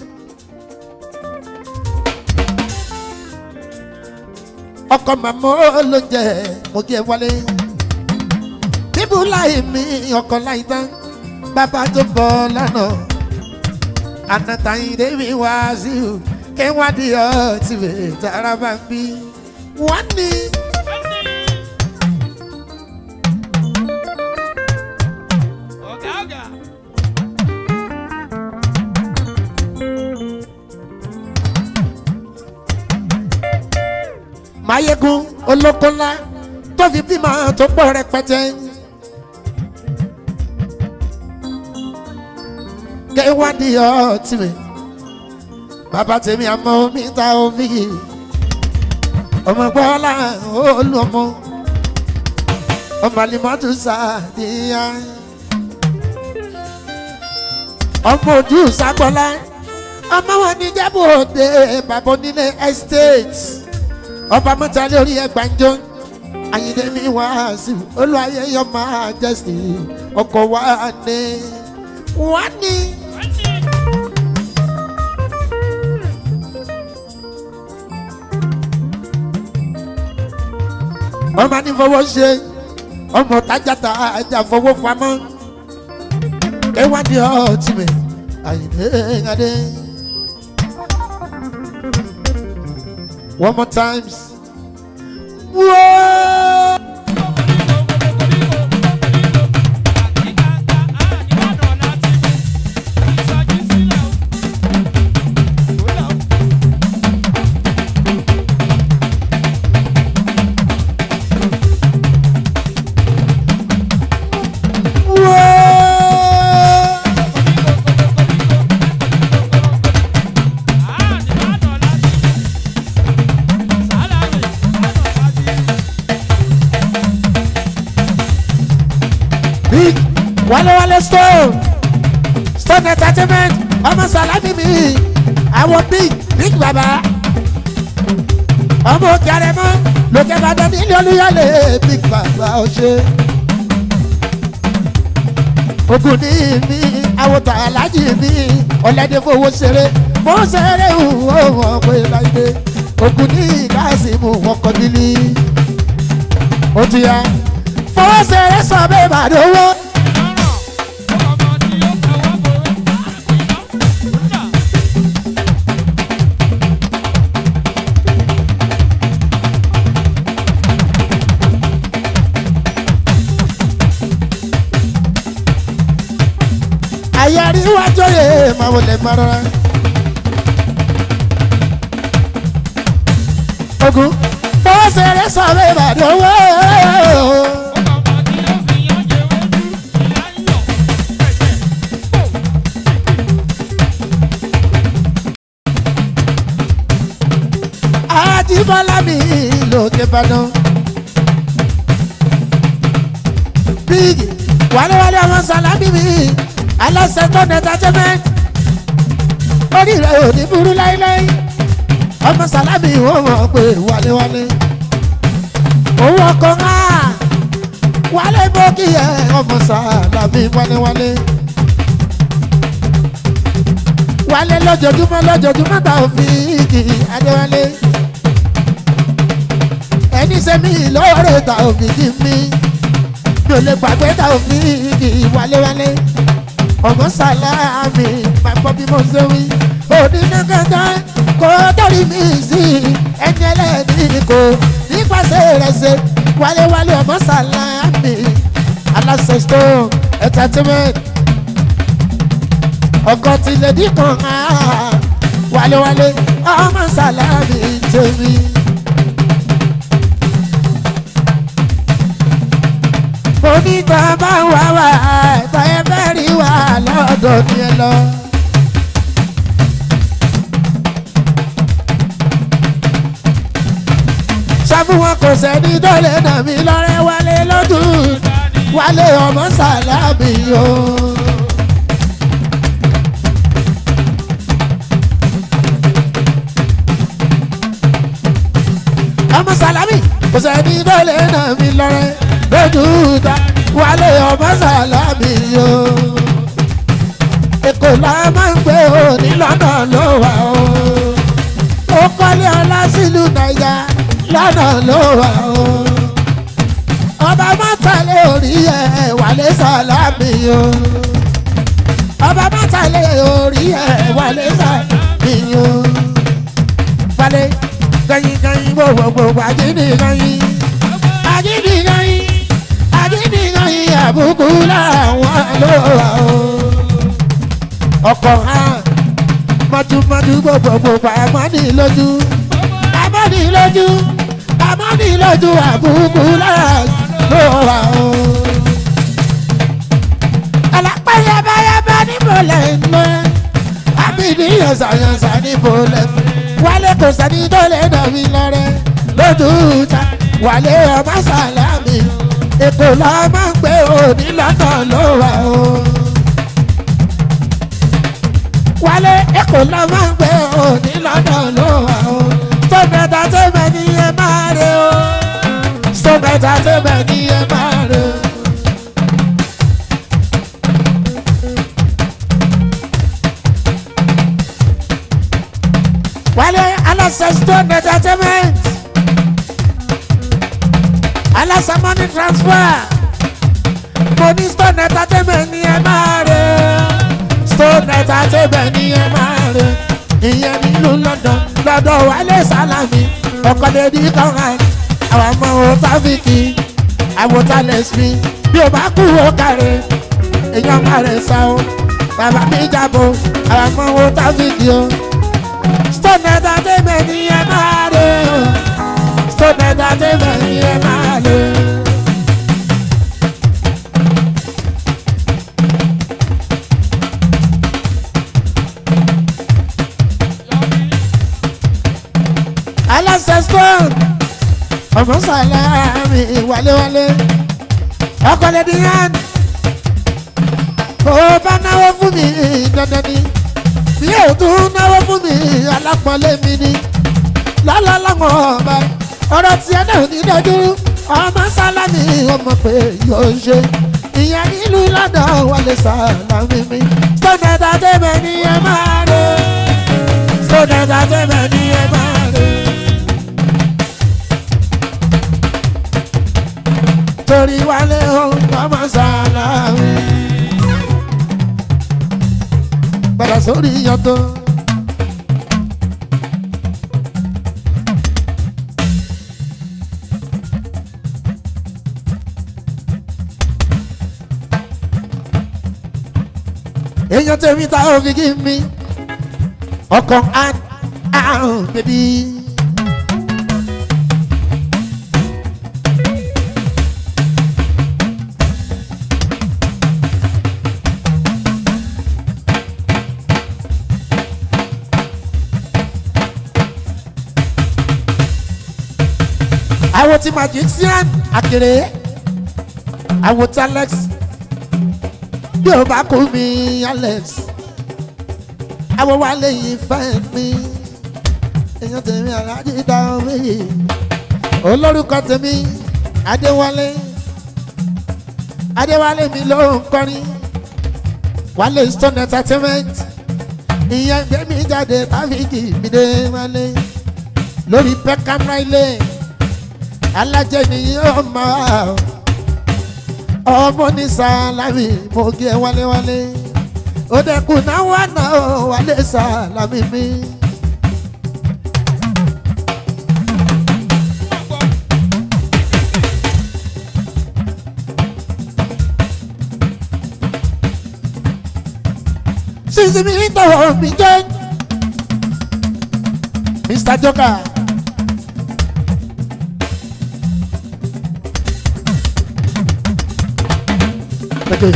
ọkọ màmá ló jẹ mo kí ẹ wálé bíbú láì mi ọkọ láì tán bàbá tó bọ̀ lánàá anatayin débi wá sí o kí wọ́n di ọtí bẹ̀ tara bá ń bí wọ́n ní. ọ̀gá ọ̀gá. mayegun olóko ńlá tó fi bímọ tó pọ̀ rẹpẹtẹ. kéwádìí ọtí mi bàbá tèmi àmọ́ mi ta omi ọmọ gbọ́lá olú ọmọ ọmọ alimọ́tò sàdíyà ọmọ ojú sagbọ́lá ọmọ wọn ní jẹ́bù òde bàbá onílé estate ọba mọ́ta lórí ẹgbàjọ́ ayíǹde mi wá sí olùwàyẹ yọ máa jẹ́sì ọkọ̀ wá ní wá ní. ọmọ ní fọwọ́ ṣe ọmọ tájàtà ajá fọwọ́ pamọ́ ẹwádìí ọtí mi ayíǹde adé. One more times. Whoa! big wale wale stone stone entertainment ọmọ salami mi àwọn big big baba ọmọ òkè arẹmọ lókè bàdàn nílé olúyọlé big baba ọṣẹ ogun ní mi àwòtà alájì mi ọ̀lẹ́dẹ̀ fowó ṣeré mo ṣeré ìwọ wọn pé láìpẹ́ ogun ní gáàsì mu wọn kọ́ nílí ó ti yá fowó ṣeré sọ bẹ́ẹ̀ bàdó wọ́. àyàrí wájú yẹ máa wọlé mọ́ra. ogun fowó ṣeré sọ bẹ́ẹ̀ bàdó wọ́. Ajíbọ́lá mi lókè Ìbàdàn. Big wálewálé àwọn Sàlámì mi aláṣẹ tó ní entertainment. Orí rẹ̀ ò ní burú láíláí. Ọmọ Sàlámì wọ́n mọ̀ pé wálewálé. Owó ọkọ̀ ńlá wálé bókì ẹ̀ ọmọ Sàlámì wálewálé. Wálé lójoojúmọ́ lójoojúmọ́ tá ò fi igi Adéwálé ẹni sẹ́mi lọ́rẹ̀ ta òfin kí mi mi ò lè gbàgbé ta òfin kì í wálewálé ọmọ sàlámì máa gbọ́ bí mo ṣe wí òní ní kankan kò dórí mi sí ẹni ẹlẹ́ni kò nípasẹ̀ rẹ̀ ṣe wálewálé ọmọ sàlámì aláṣẹ stone entertainment ọkọ tilẹ̀ díkan wálewálé ọmọ sàlámì tèmi. mo onítọ̀ bá wà wá ẹ̀tọ́ ẹ fẹ́ rí wà lọ́dọ̀ ni ẹ lọ. sọ fún wọn kò sẹ́ni tó lè nà mí lọ́rẹ́ wálé lójú wálé ọmọ sàlámì o. ọmọ sàlámì kò sẹ́ni tó lè nà mí lọ́rẹ́ lójú ta wálé ọmọ sàlámì o. èkó la máa ń gbé o ní lọ́nà ló wà o. ó kọ́lé ọlá sílùú nàìjà lọ́nà ló wà o. ọba mọ́tàlẹ́ orí ẹ̀ wálé sàlámì o. ọba mọ́tàlẹ́ orí ẹ̀ wálé sàlámì o. wálé ganyin ganyin gbogbogbò àjíní ganyin àjíní ganyin àjíní ganyin àbùkù làwọn ló wà o. ọkọ̀ hàn mọ́túmọ́tú gbogbogbò àmọ́ni lójú àmọ́ni lójú àmọ́ni lójú àbùkù làwọn ló wà o. alápá yabayaba níbo lẹ́ ń lọ àbí ní yànsàyànsà níbo lẹ́ ń lọ wálé kò sẹ́ni tó lè nà mí lọ́rẹ́ lójú ta wálé ọmọ sàlámì èkó la máa ń gbé òní lọ́nà ló wà o. wálé èkó la máa ń gbé òní lọ́nà ló wà o. sọ́mẹ́ta tó mẹ́ ní ẹ máa rẹ o. sọ́mẹ́ta tó mẹ́ ní ẹ máa rẹ o. wálé aláṣẹ stone entertainment aláṣẹ money transfer money stone entertainment ní ẹ máa rẹ stone entertainment ní ẹ máa rẹ ìyẹn nílùú london lọ́dọ̀ wálé sálámì ọkọlẹ́dí kọ́ran àwọn ọmọ òtáfíkì àwòtálẹ̀sì bí o bá kú ó kárẹ̀ èèyàn máa rẹ̀ sá o bàbá mi jábọ̀ àwọn ọmọ òtáfíkì o stone entertainment ni ẹ máa lò stone entertainment ni ẹ máa lò. aláṣẹ stone ọmọ sàlámì wálewálé ọkọlẹ́dí yẹn kò bá náwó fún mi dandan ni bí yóò tún náwó fún mi alápọ̀nlé mi ni lálálàmọ̀ ọba ọ̀rọ̀ tiẹ̀ náà ní dájú ọmọ sálámì ọmọ pé yóò ṣe ìyẹn nílùú lọ́dọ̀ wọlé sálámì mi stone entertainment ni ẹ máa lò stone entertainment ni ẹ máa lò. torí wálé ohun ọmọ sálámì padà sórí yàtọ̀. èèyàn tẹ̀mí ta ò fi kí mi ọkọ̀ àrùn bèbí. àwọn tí magician àkèrè àwọn tí alex bí o bá kú mi alex àwọn wa lè yí fẹ́ mi èèyàn tèmi aláàjì dáhùn mi olórúkọ tèmi adéwálé adéwálé mi ló ń kọrin wálé stone entertainment ìyẹn gbé mi jáde táfíìkì mi dé wálé lórí peckham riley alájẹ ni yóò máa ọmọ ní sàlámì mo gé wálewálé ó dẹkùn náà wà náà wálé sàlámì mi. sísè mi tọwọ́ mi jẹ́ Mr. Joker. Okay.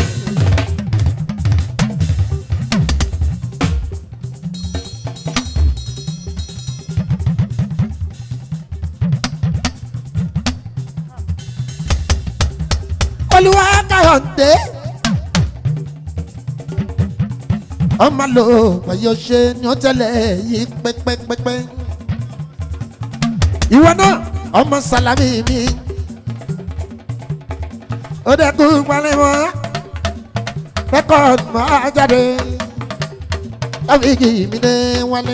olúwa káyọ̀dé ọmọ lò wáyé ṣe ni ó tẹ́lẹ̀ yìí pẹ́pẹ́pẹ́pẹ́ ìwọ náà ọmọ sálámì mi ó dẹ́kun palẹ̀mọ́ rẹ́kọ̀dì máa jáde ọ́fíìkì mi dé wálé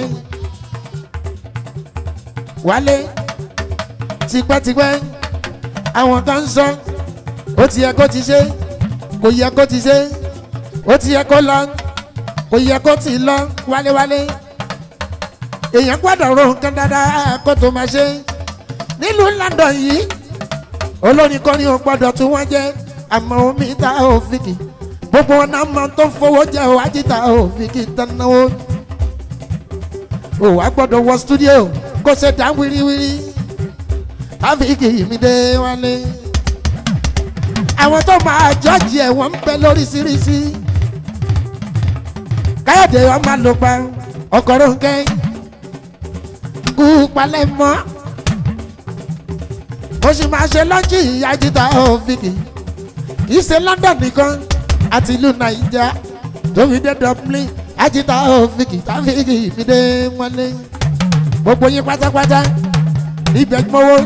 wálé tipẹ́tipẹ́ àwọn kan ń sọ ó ti yẹ kó ti ṣe kò yẹ kó ti ṣe ó ti yẹ kó lọ kò yẹ kó ti lọ wálewálé èèyàn gbọ́dọ̀ ro nǹkan dáadáa kó tó máa ṣe nílùú London yìí olórin kọrin ò gbọ́dọ̀ tún wọ́n jẹ́ àmọ́ omi ta òfìkì gbogbo wọn náà máa tó ń fowó jẹ ò ajíta òfìkì tán náwó ò wá gbọ́dọ̀ wọ studio kó ṣe dá wíríwírí táfíìkì mi dé wálé àwọn tó máa jọ́ọ̀jì ẹ̀ wọ́n ń bẹ lóríṣiríṣi káyọ̀dé ọmọ ló pa ọkọ̀rọ̀ nkẹ́ kú palẹ̀ mọ́ mo sì máa ṣe lọ́jì ajíta òfìkì kì í ṣe London nìkan àti ìlú Naija tó fi dé Dublin ajíta òfìkì táfíìkì fi dé wọlé gbogbo yín pátápátá ibẹ̀ gbọ́wọ́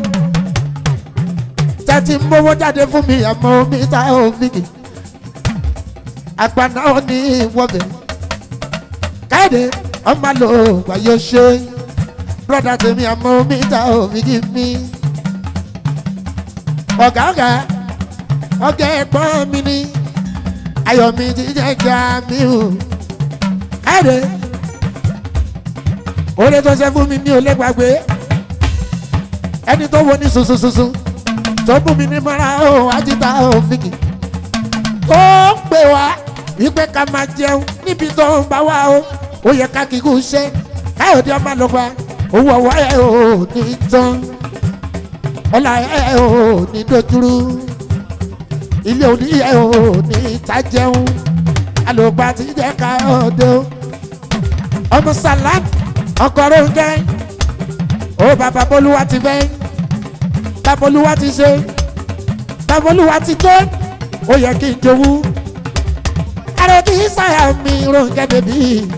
tẹ́tí mówó jáde fún mi àmọ́ mi ta òfìkì àgbàna ò ní ìwọ́bẹ̀ káyọ̀dé ọmọ lò wáyé ṣe brọ́dà tèmi àmọ́ mi ta òfìkì mi ọ̀gá ọ̀gá ọ̀gá ẹ̀gbọ́n mi ni ayọ̀ mi ti jẹ́ jà mí o káyọ̀dé oore tó ṣe fún mi mi ò lè gbàgbé ẹni tó wo ní sunsunsunsun tó bù mí ní mọ́ra ó ajíta òfìkì tó ń pè wá wípé ká máa jẹun níbi tó ń bá wá o ó yẹ ká kíkú ṣe káyọ̀dé ọmọ ló gba owó ọwọ́ ẹ̀ ò ní tán ọlá ẹ̀ ò ní dojúrú ilé òní ẹ̀ ò ní ta jẹun alògbà tí jẹ́ káyọ̀dé o ọmọ sàlám ọkọ̀ rónkẹ́ ó bàbá bolúwa ti fẹ́ babolúwa ti ṣe babolúwa ti tó ó yẹ kí n jowú àròkì sáyà mi Rónkẹ́ bèbí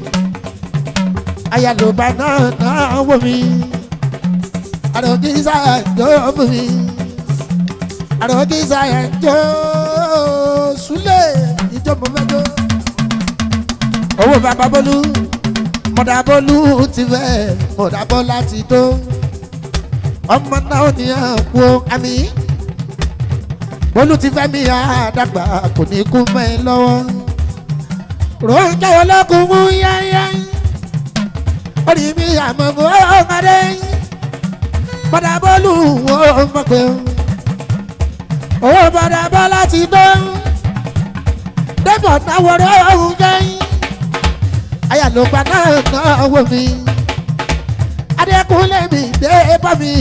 ayálòbá náà náà wò mí àròkì sáyà jọ fún mi àròkì sáyà jọ súlẹ̀ ìjọba mẹ́jọ. owó bàbá bolú mọ̀dà bolú ti fẹ́ mọ̀dà bọ́lá ti tó ọmọ náà ní àpò àmì bólú ti fẹ́ mi àdàgbà kò ní kú mẹ́ lọ́wọ́ Rónkẹ́ olókùn mú yáyá orí mi àmọ́ bó ọmọdé bọ́dà bólú wo mọ̀ pé owó bọ́dà bọ́ láti dán débọ̀ náwó Rónkẹ́ ayàlópa náà náà wò mí adékúnlé mi dé bọ́ mi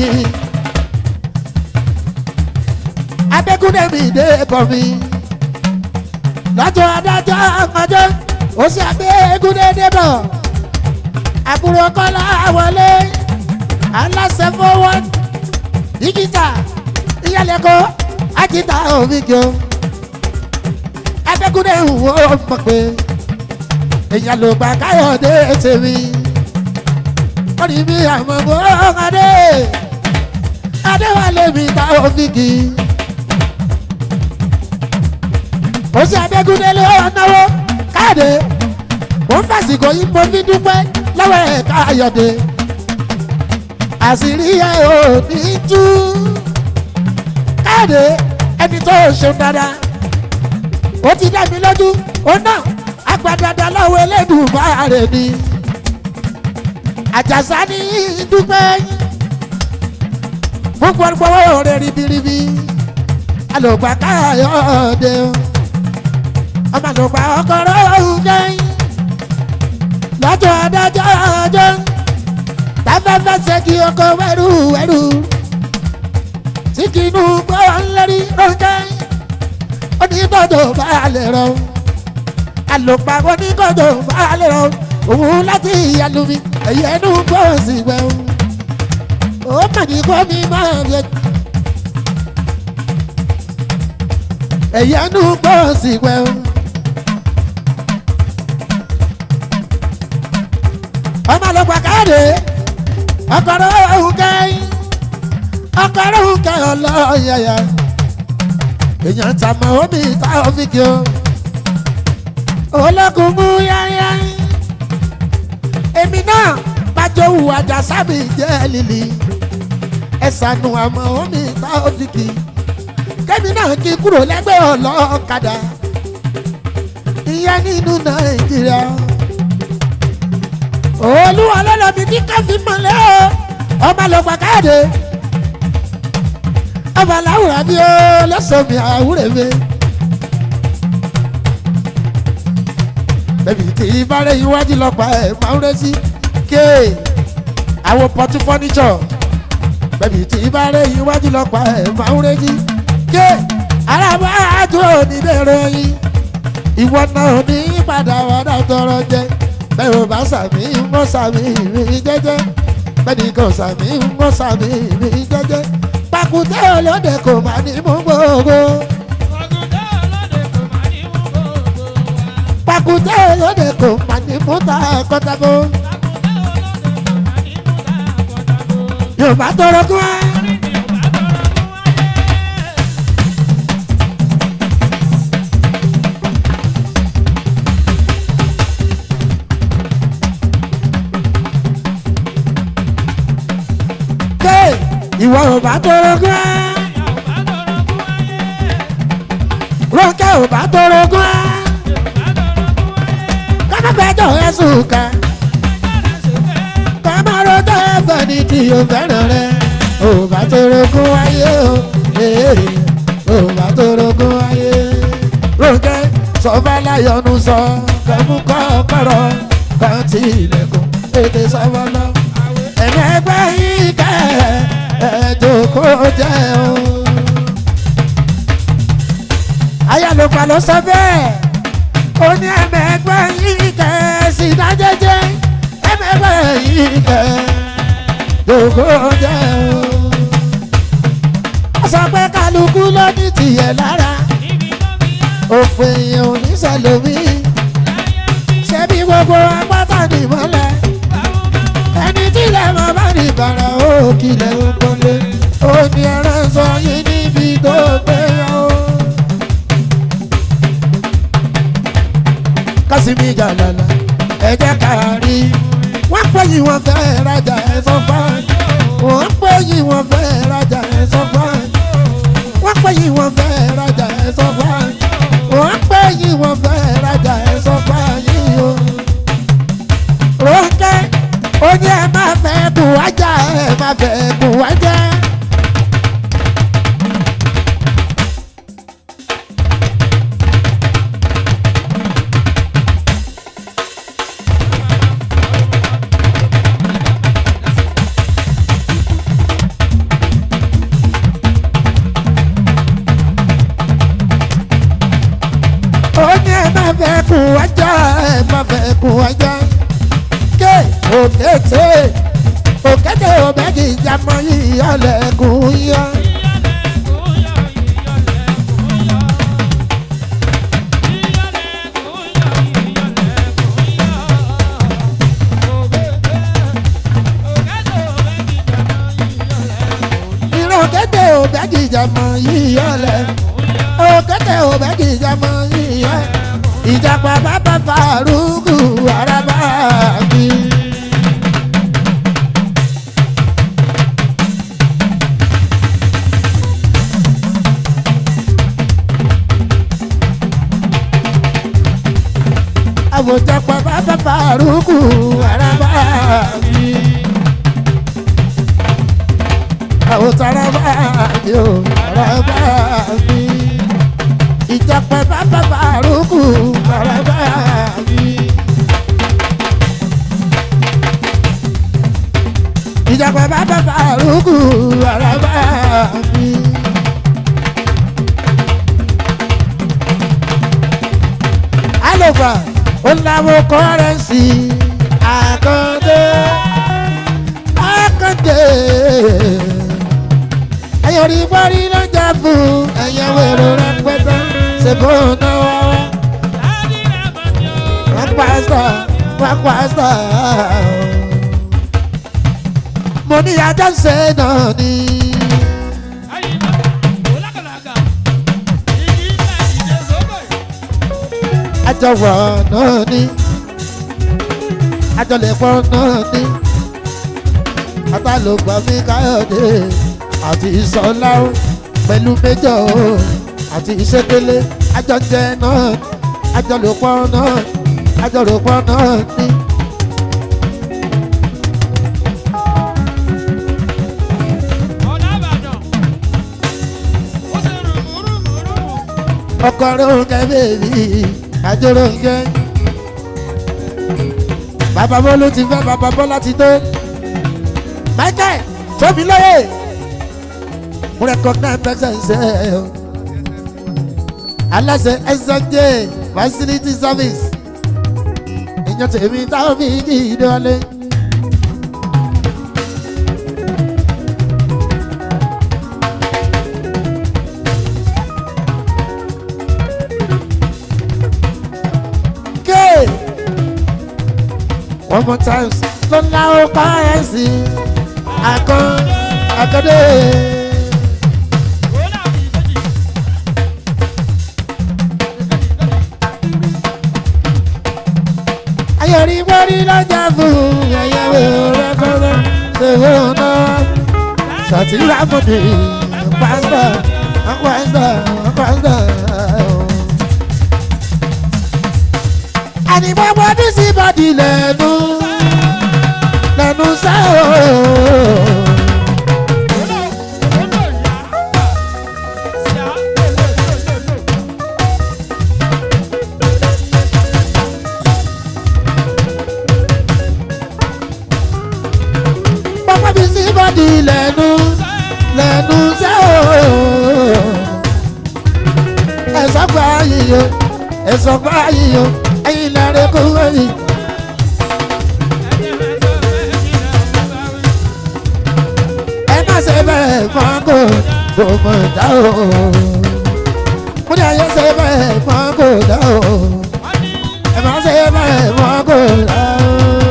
adékúnlé mi dé bọ́ mi lọ́jọ́ adájọ́ ọmọdé ó sì adékúnlé dé bọ̀ àbúrò kọ́lá wọlé aláṣẹ fọwọ́ dígítà ìyálẹ́kọ́ àjìtà òmìgò adékúnlé wò ó mọ̀ pé èèyàn ló gbà káyọ̀dé tèmi orí mi àmọ́ bó adé adéwálé mi ta òfìgì ó sì adégúndé ló náwó káàdé ó ń fàsìkò yìí mo fi dúpẹ́ lọ́wọ́ ẹ̀ káyọ̀dé àṣírí ẹ̀ ò ní tú káàdé ẹni tó ṣeun dáadáa ó ti dá mi lójú ó náà agbadada lọ́wọ́ Elédùmarè ni àjàsá ní dúpẹ́ fún gbogbo rẹ̀ ribiribi alògbà káyọ̀dé ọmọ alògbà ọkọ̀rọ̀ ọ̀húnjẹ́ lọ́jọ́ adájọ́ ọjọ́ táfẹ́fẹ́ ṣẹ́gi ọkọ̀ wẹ́rù wẹ́rù tí kìnnú gbọ́ ńlẹ́rí ọ̀jẹ́ onígbọ̀dọ̀ bá lè rọ àlòpà onígbọ̀dọ̀ bá lè rọ òun láti ìyàlú mi ẹ̀yẹ inú bọ́ọ̀sì gbẹ̀hún ó mà ní kó mi máa yẹ. ẹ̀yẹ inú bọ́ọ̀sì gbẹ̀hún. ọmọ àlọ́pàá káàdé ọkọ̀rọ̀ òun kẹ́yìn ọkọ̀rọ̀ òun kẹ́yìn ọlọ́ọ̀yẹ̀yẹ̀ èèyàn ta mọ omi ta ọ́fíìkì o ológun mú yáyá èmi náà bájọ́ wù àjà sábì jẹ́ lílì ẹ̀sánú àmọ́ omi ta ọ́fíìkì kẹ́mi náà kí kúrò lẹ́gbẹ́ ọlọ́kadà ìyẹn nínú nàìjíríà olúwa lọ́lọ́mi tí káfí mọ́lẹ́ o ọmọ lọ́gbà káàdé ọba làwùrà bí ó lọ́sọ̀mí àwúrẹ̀ mi. bẹ́ẹ̀ni tí ìbárẹ̀ iwájú lọ́pàá ẹ̀ máa ń rẹ́sí ké àwọn pọtú fọ́níṣọ̀ bẹ́ẹ̀ni tí ìbárẹ̀ iwájú lọ́pàá ẹ̀ máa ń rẹ́sí ké arábá àjò oníbẹ̀rẹ̀ yín ìwọ náà ní padà wàdà tọrọ jẹ bẹ́ẹ̀ ò bá sàmì ń mọ́ sàmì mi jẹ́jẹ́ bẹ́ẹ̀ ni kò sàmì ń mọ́ sàmì mi jẹ́jẹ́ pàkúté olóde kò má ní mú gbogbo. pàkúté olóde kò má ní mú takọtabo. yorùbá tọrọ kí wá. ìwọ ò bá tọrọ gún ẹ. Rónkẹ́ ò bá tọrọ gún ẹ. Kọ́mọ́gbẹ́jọ́ ẹ̀sùn kan. Kọ́mọ́rọ́jọ́ ẹ̀fẹ̀ ni tí o fẹ́ràn rẹ̀. Ò bá tọrọ gún ayé o. Ò bá tọrọ gún ayé. Rónkẹ́ sọ́fà láyọ̀nù sọ. Kẹ́mú kọ́kọ́rọ́ kan tí ilẹ̀kùn ètè sọ́wọ́ lọ. Ẹ̀mẹ́gbẹ́ yìí kẹ́ ẹ̀ ẹ̀ẹ́dókò jẹ́ o. ayálòpá ló sọ bẹ́ẹ̀ ó ní ẹ̀mẹ́gbẹ́ yìí kẹ́ sí dájẹ́jẹ́ ẹ̀mẹ́gbẹ́ yìí kẹ́ dókò jẹ́ o. ó sọ pé kálukú ló ní tìyẹ̀ lára òfin èèyàn ò ní sẹlómi ṣebí gbogbo apáta nìmọ́lẹ̀ ẹni tí ilẹ̀ mọ́ bá ní bàrà ó kílẹ̀ ó kọ́lé ó ní ẹran sọ yín níbi tó gbé o. kásìmí jàlálà ẹ jẹ́ ká rí wọ́n pè yín wọ́n fẹ́ rajà ẹ̀ sọ fún wọ́n pè yín wọ́n fẹ́ rajà ẹ̀ sọ fún wọ́n pè yín wọ́n fẹ́ rajà ẹ̀ sọ fún wọ́n pè yín wọ́n fẹ́ rajà ẹ̀ sọ fún yín o. Rónkẹ́ ó ní ẹ má fẹ́ kù wájà ẹ má fẹ́ kù wájà. ó ní ẹ má fẹ́ kù wájà ẹ má fẹ́ kù wájà òkè òkété òkété òbẹ́jì ìjàmọ́ yìí ọ̀lẹ́kùn yọ. ìran òkété òbẹ́jì ìjàmọ́ yìí ọ̀lẹ́ òkété òbẹ́jì ìjàmọ́ yìí ọ̀lẹ́ ìjàpá bàbá fàrúkù araba mi. àwòjàpá bàbá fàrúkù araba mi. àwòtáraba mi ò araba mi ìjàpá bàbá fàrúkù araba mi. ìjàpá bàbá fàrúkù araba mi. alògbà ó láwọn kọ́rẹ́nsì àkàndé àkàndé ẹ̀yọ̀ rí bọ́rí lọ́jà fún ẹ̀yẹ̀ wẹ̀rọ rẹpẹtẹ ṣèbó náà wọ́n pásítọ̀ wọ́n pásítọ̀ mo ní ajá ń ṣe náà ni. àjọwọ̀ náà ni àjọlẹ̀pọ̀ náà ni àtàlùgbà mi káyọ̀dé àti ìsọ̀lá o pẹ̀lú méjọ o àti ìṣẹ́kẹ́lẹ́ àjọjẹ náà àjọlẹ̀pọ̀ náà àjọlẹ̀pọ̀ náà ni. ọkọ ronke bèbí àjọ ronke bàbá bọ́lú ti fẹ́ bàbá bọ́lá ti tó michael tóbi lóye mo recognize presence ẹ o aláṣẹ smj facility service ìyẹn tèmi táwọn fi kí ìdọ́lé. Okay. One more time. Lọ́la ó pa ẹ̀ sí akọ́ akọ́dé. Ayọ̀rí wọ́rí lọ́jà fún ẹ̀yẹ́wò rẹ́pẹ́rẹ́ ṣèwé ọ̀nà. Ṣàtìlá mọ̀dé pásítọ̀ pásítọ̀ pásítọ̀. Ànìmọ́ bọ́dún sí bọ́dì lẹ́nu lẹ́nu sẹ́ o. Bọ́dún bí sí bọ́dì lẹ́nu lẹ́nu sẹ́ o. Ẹ̀sọ́ gba yíyọ ẹ̀sọ́ gba yíyọ ẹ̀yin lẹ́rìí kú ẹ̀yìn. ẹ má ṣe bẹ́ẹ̀ fọ́n kò kò mọ̀ dá o. mo ní ayé ṣe bẹ́ẹ̀ fọ́n kò dá o. ẹ má ṣe bẹ́ẹ̀ fọ́n kò dá o.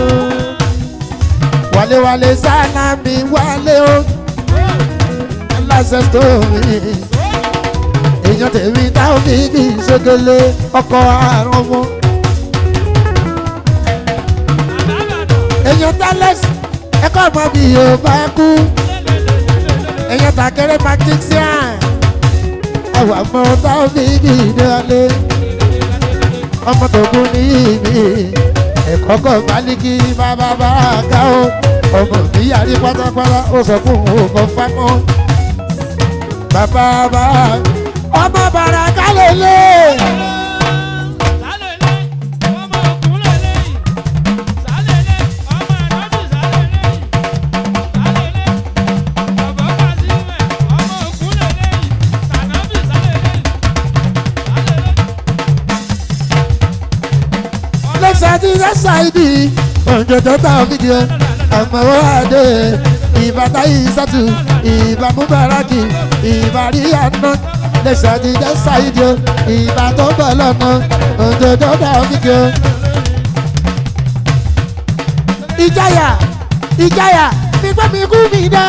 wálé-wálé sáná mi wálé o. aláṣẹ sítórì. èèyàn tèmi táwọn fi kì í ṣégele ọkọ̀ àrùn ọmọ. èèyàn tálẹ́sì ẹ̀kọ́ ọmọ mi yóò bá kú èèyàn tàkẹ́rẹ́ magician ẹwà mọ táwọn fi kì í délé ọmọ tó kú ní ìmí ẹ̀kọ́ kọ̀ baliki bàbá bá ká o ọmọ mi yàrí pátápátá ó sọ fún òun kò fámọ́ bàbá bá ọmọ bàrà kálẹ̀ lé. lẹ́sàdí lẹ́sàdí òjòjò tá a fìdí ẹ àmọ́wọ́ àdé ìbàdá ìsàtù ìbàmúbaraki ìbàríyànà lẹ́sàdí lẹ́sàdí ìbà tó bọ̀ lọ́nà òjòjò tá a fìdí ẹ. ìjáyà ìjáyà fipá mi kú mi dá.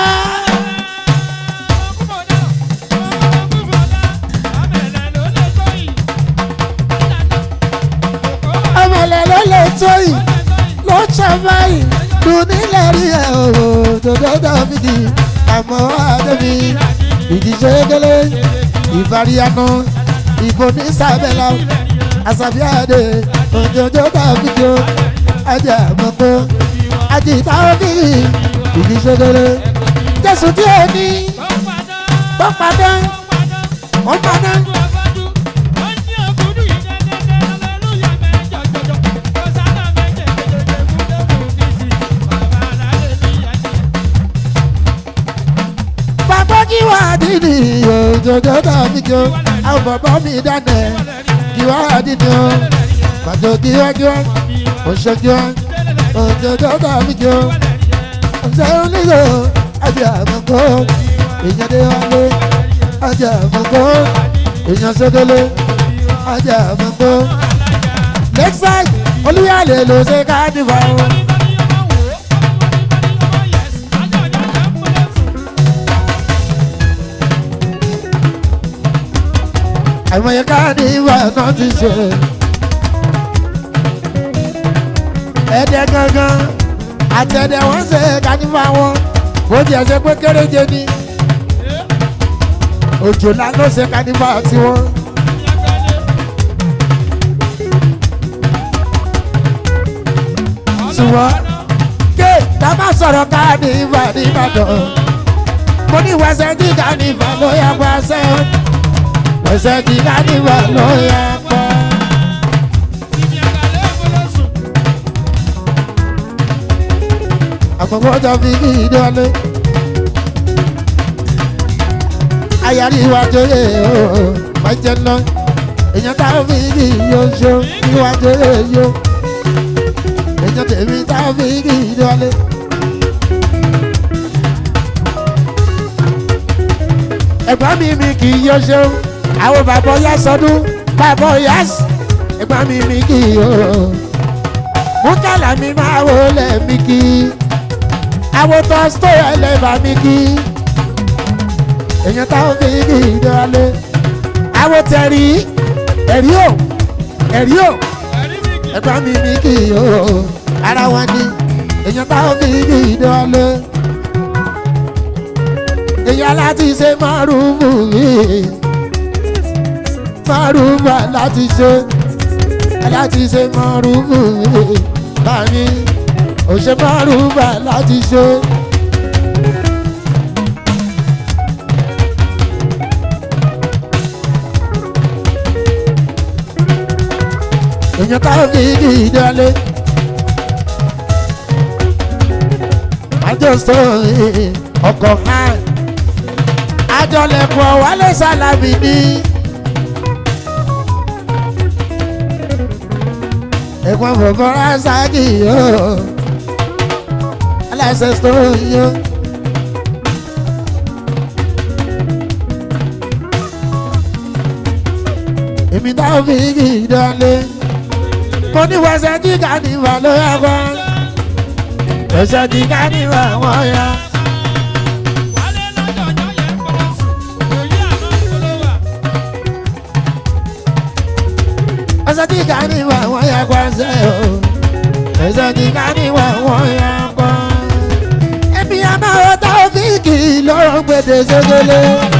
ọmọlẹ̀ ló lè tó yìí ló ṣe báyìí dùn nílẹ̀ rí ẹ̀ o dòdòdò fìdí àmọ́ àdébí ìdíje gẹ́lẹ́ ìfaríyànà ìbò ní sábẹ́lá àṣàbíàdé òjòjò dàbíjọ ajá àmọ́kọ́ àjìtá òbí ìdíje gẹ́lẹ́ jésù tí ó ní tó padà ó padà. bàbá kí wà á dídì òjòjò tàbí kí o àwọn bàbá mi dáná kí wà á dídì o Màjọ kíákíá, òṣèkíá, òjòjò tàbí kí o. Ọ̀sẹ̀ onílò ajá àmọ̀kọ́, èèyàn dé wálé, ajá àmọ̀kọ́, èèyàn sókèlè, ajá àmọ̀kọ́. Lakeside, olúyàlè ló ṣe káàdìfà o. àìmọye káàdìfà náà ti ṣe. Ẹ̀dẹ̀ gangan àtẹ̀dẹ̀ wọ́n ṣe káàdìfà wọn. Bó tiẹ̀ ṣe pé kéréje ni. Òjòlá ló ṣe káàdìfà tiwọn. Ṣùgbọ́n ké tábà sọ̀rọ̀ káàdìfà nìbàdàn. Mo ní wẹsẹ̀ tí káàdìfà ló yẹ pa ṣẹ́. Wẹsẹ̀ tí káàdìfà ló yẹ pa. Àkọ́kọ́ tó fi kí ìdọ́lé. Ayárí iwájú yẹ ooo, máa jẹ ná. Èèyàn táwọn fi kí yóò ṣó iwájú yẹ yó. Èèyàn tèmi táwọn fi kí ìdọ́lé. Ẹ̀gbọ́n mi mi kì í yó ṣó. Àwọn bàbá ọ̀yá sọdún, bàbá ọ̀yá sí. Ẹ̀gbọ́n mi mi kì í yó. Múkàlà mi máa wọlé mi kì í àwọn tó ń tó ẹlẹ́bà mi kí èèyàn táwọn fi kí ìdọ́lé àwọn tẹ̀rí ẹ̀rí ò ẹ̀rí ò ẹ̀gbọ́n mi mi kí o ara wọn ni èèyàn táwọn fi kí ìdọ́lé èèyàn láti ṣe márùnmù yìí márùnmù láti ṣe láti ṣe márùnmù yìí báyìí òṣè márùnbà láti ṣe. èèyàn táwọn fi di ìdálé. àjọsọ ọkọ̀ hàn àjọlẹ̀kọ̀ wálé sálámì ní. ẹ̀gbọ́n bọ̀bọ̀ rásáàkì yóò aláṣẹ sọ̀rọ̀ yóò. èmi táwọn fi kì í dánlé mo ní wẹsẹ̀ tí kànífà ló yá wá wẹsẹ̀ tí kànífà wọ́n yá. wẹsẹ̀ tí kànífà wọ́n yá wá sẹ́ o wẹsẹ̀ tí kànífà wọ́n yá wá. èmi àmọ́ táwọn fi kì í lọ́rọ̀ gbèdé ṣégélé.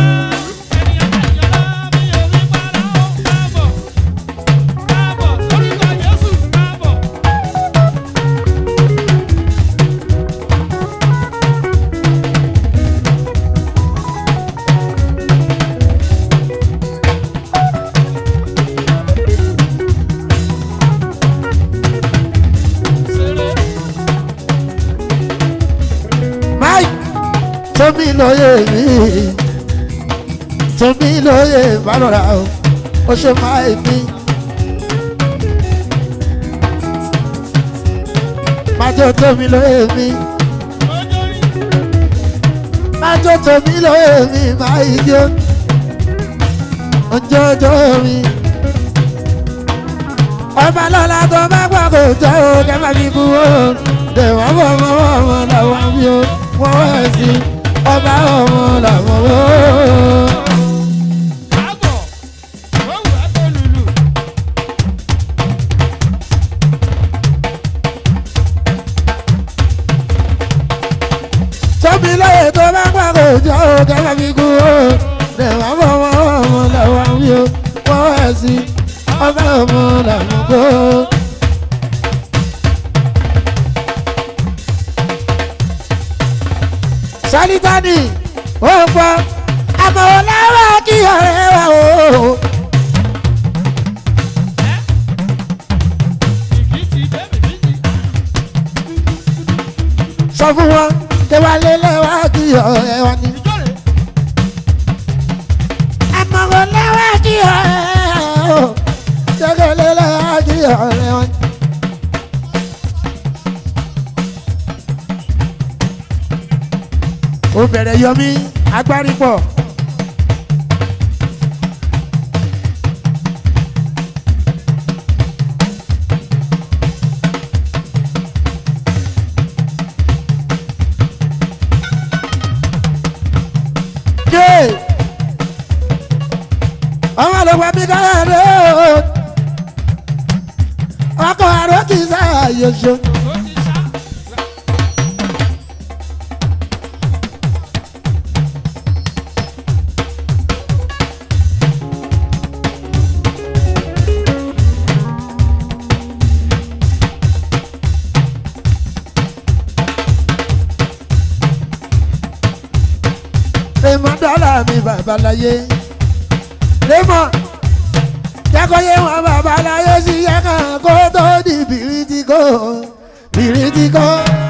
Mike tómi lóye mi tómi lóye balọ̀ra o ó ṣe máa mi. Májò tómi lóye mi májò tómi lóye mi máa ijó ojoojó mi. Ọba lọ́la tó bá gbọ́ kò jẹ́ o kẹ́ máa fi kú o. Dèwọ́ bọ̀ mọ́ ọmọ làwọn bí o wọ́n wẹ̀ sí ọba ọmọ làwọn o. tóbi lóye tó bá gbà kó jọ ó kẹ́lẹ́ fi kú ó lẹ́wọ̀n ọmọ ọmọ làwọn wí ó wọ́n wẹ̀ sí ọba ọmọ làwọn kó. sálítánì ó ń gbọ́ àmọ̀wò láwọ̀ kí ọ̀rẹ́ wa o. sọ fún wọn tẹwálé lẹ́wọ̀ kí ọ̀rẹ́ wa ni. àmọ̀wò láwọ̀ kí ọ̀rẹ́ wa o. tẹwálé lẹ́wọ̀ kí ọ̀rẹ́ ó bẹ̀rẹ̀ yọmí agbárí pọ̀. Jẹ́ ọmọ ló wá mi káyọ̀ rẹ̀ o ọkọ̀ àrò kì í sáyà yọ̀ṣọ́. Ó ti sá. Raymond dọ́là mi babaláyé. Raymond jẹ́kọ̀ọ́yé wọn babaláyé sí yẹ́kàn kó tó di bìrìtìkó bìrìtìkó.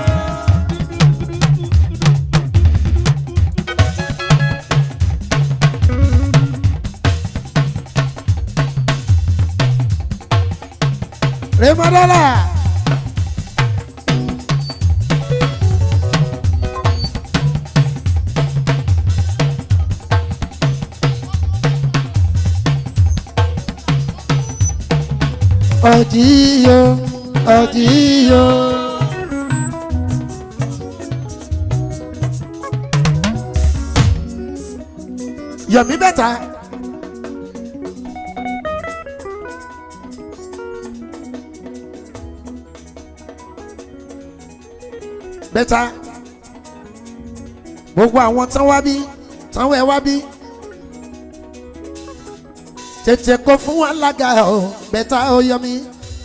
Raymond dọ́là. Ọ̀dìyọ ọ̀dìyọ. Yọ̀mí bẹ́ta. Bẹ́ta. Gbogbo àwọn tán wá bí tán wẹ̀ wá bí tètè kó fún wa lága ọ bẹ́tà ó yọ mí.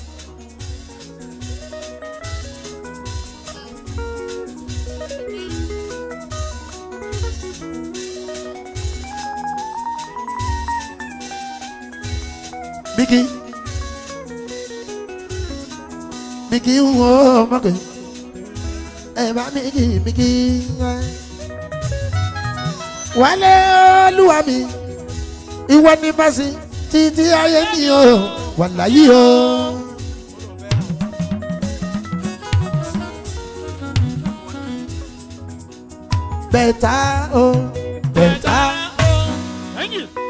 Bíkí Bíkí ń wo mọ́kè ẹ bá Bíkí Bíkí wálé olúwa mi ìwọ ní fásí títí ayé mi o wà láyé o. bẹ́ẹ̀ta o bẹ́ẹ̀ta Thank you.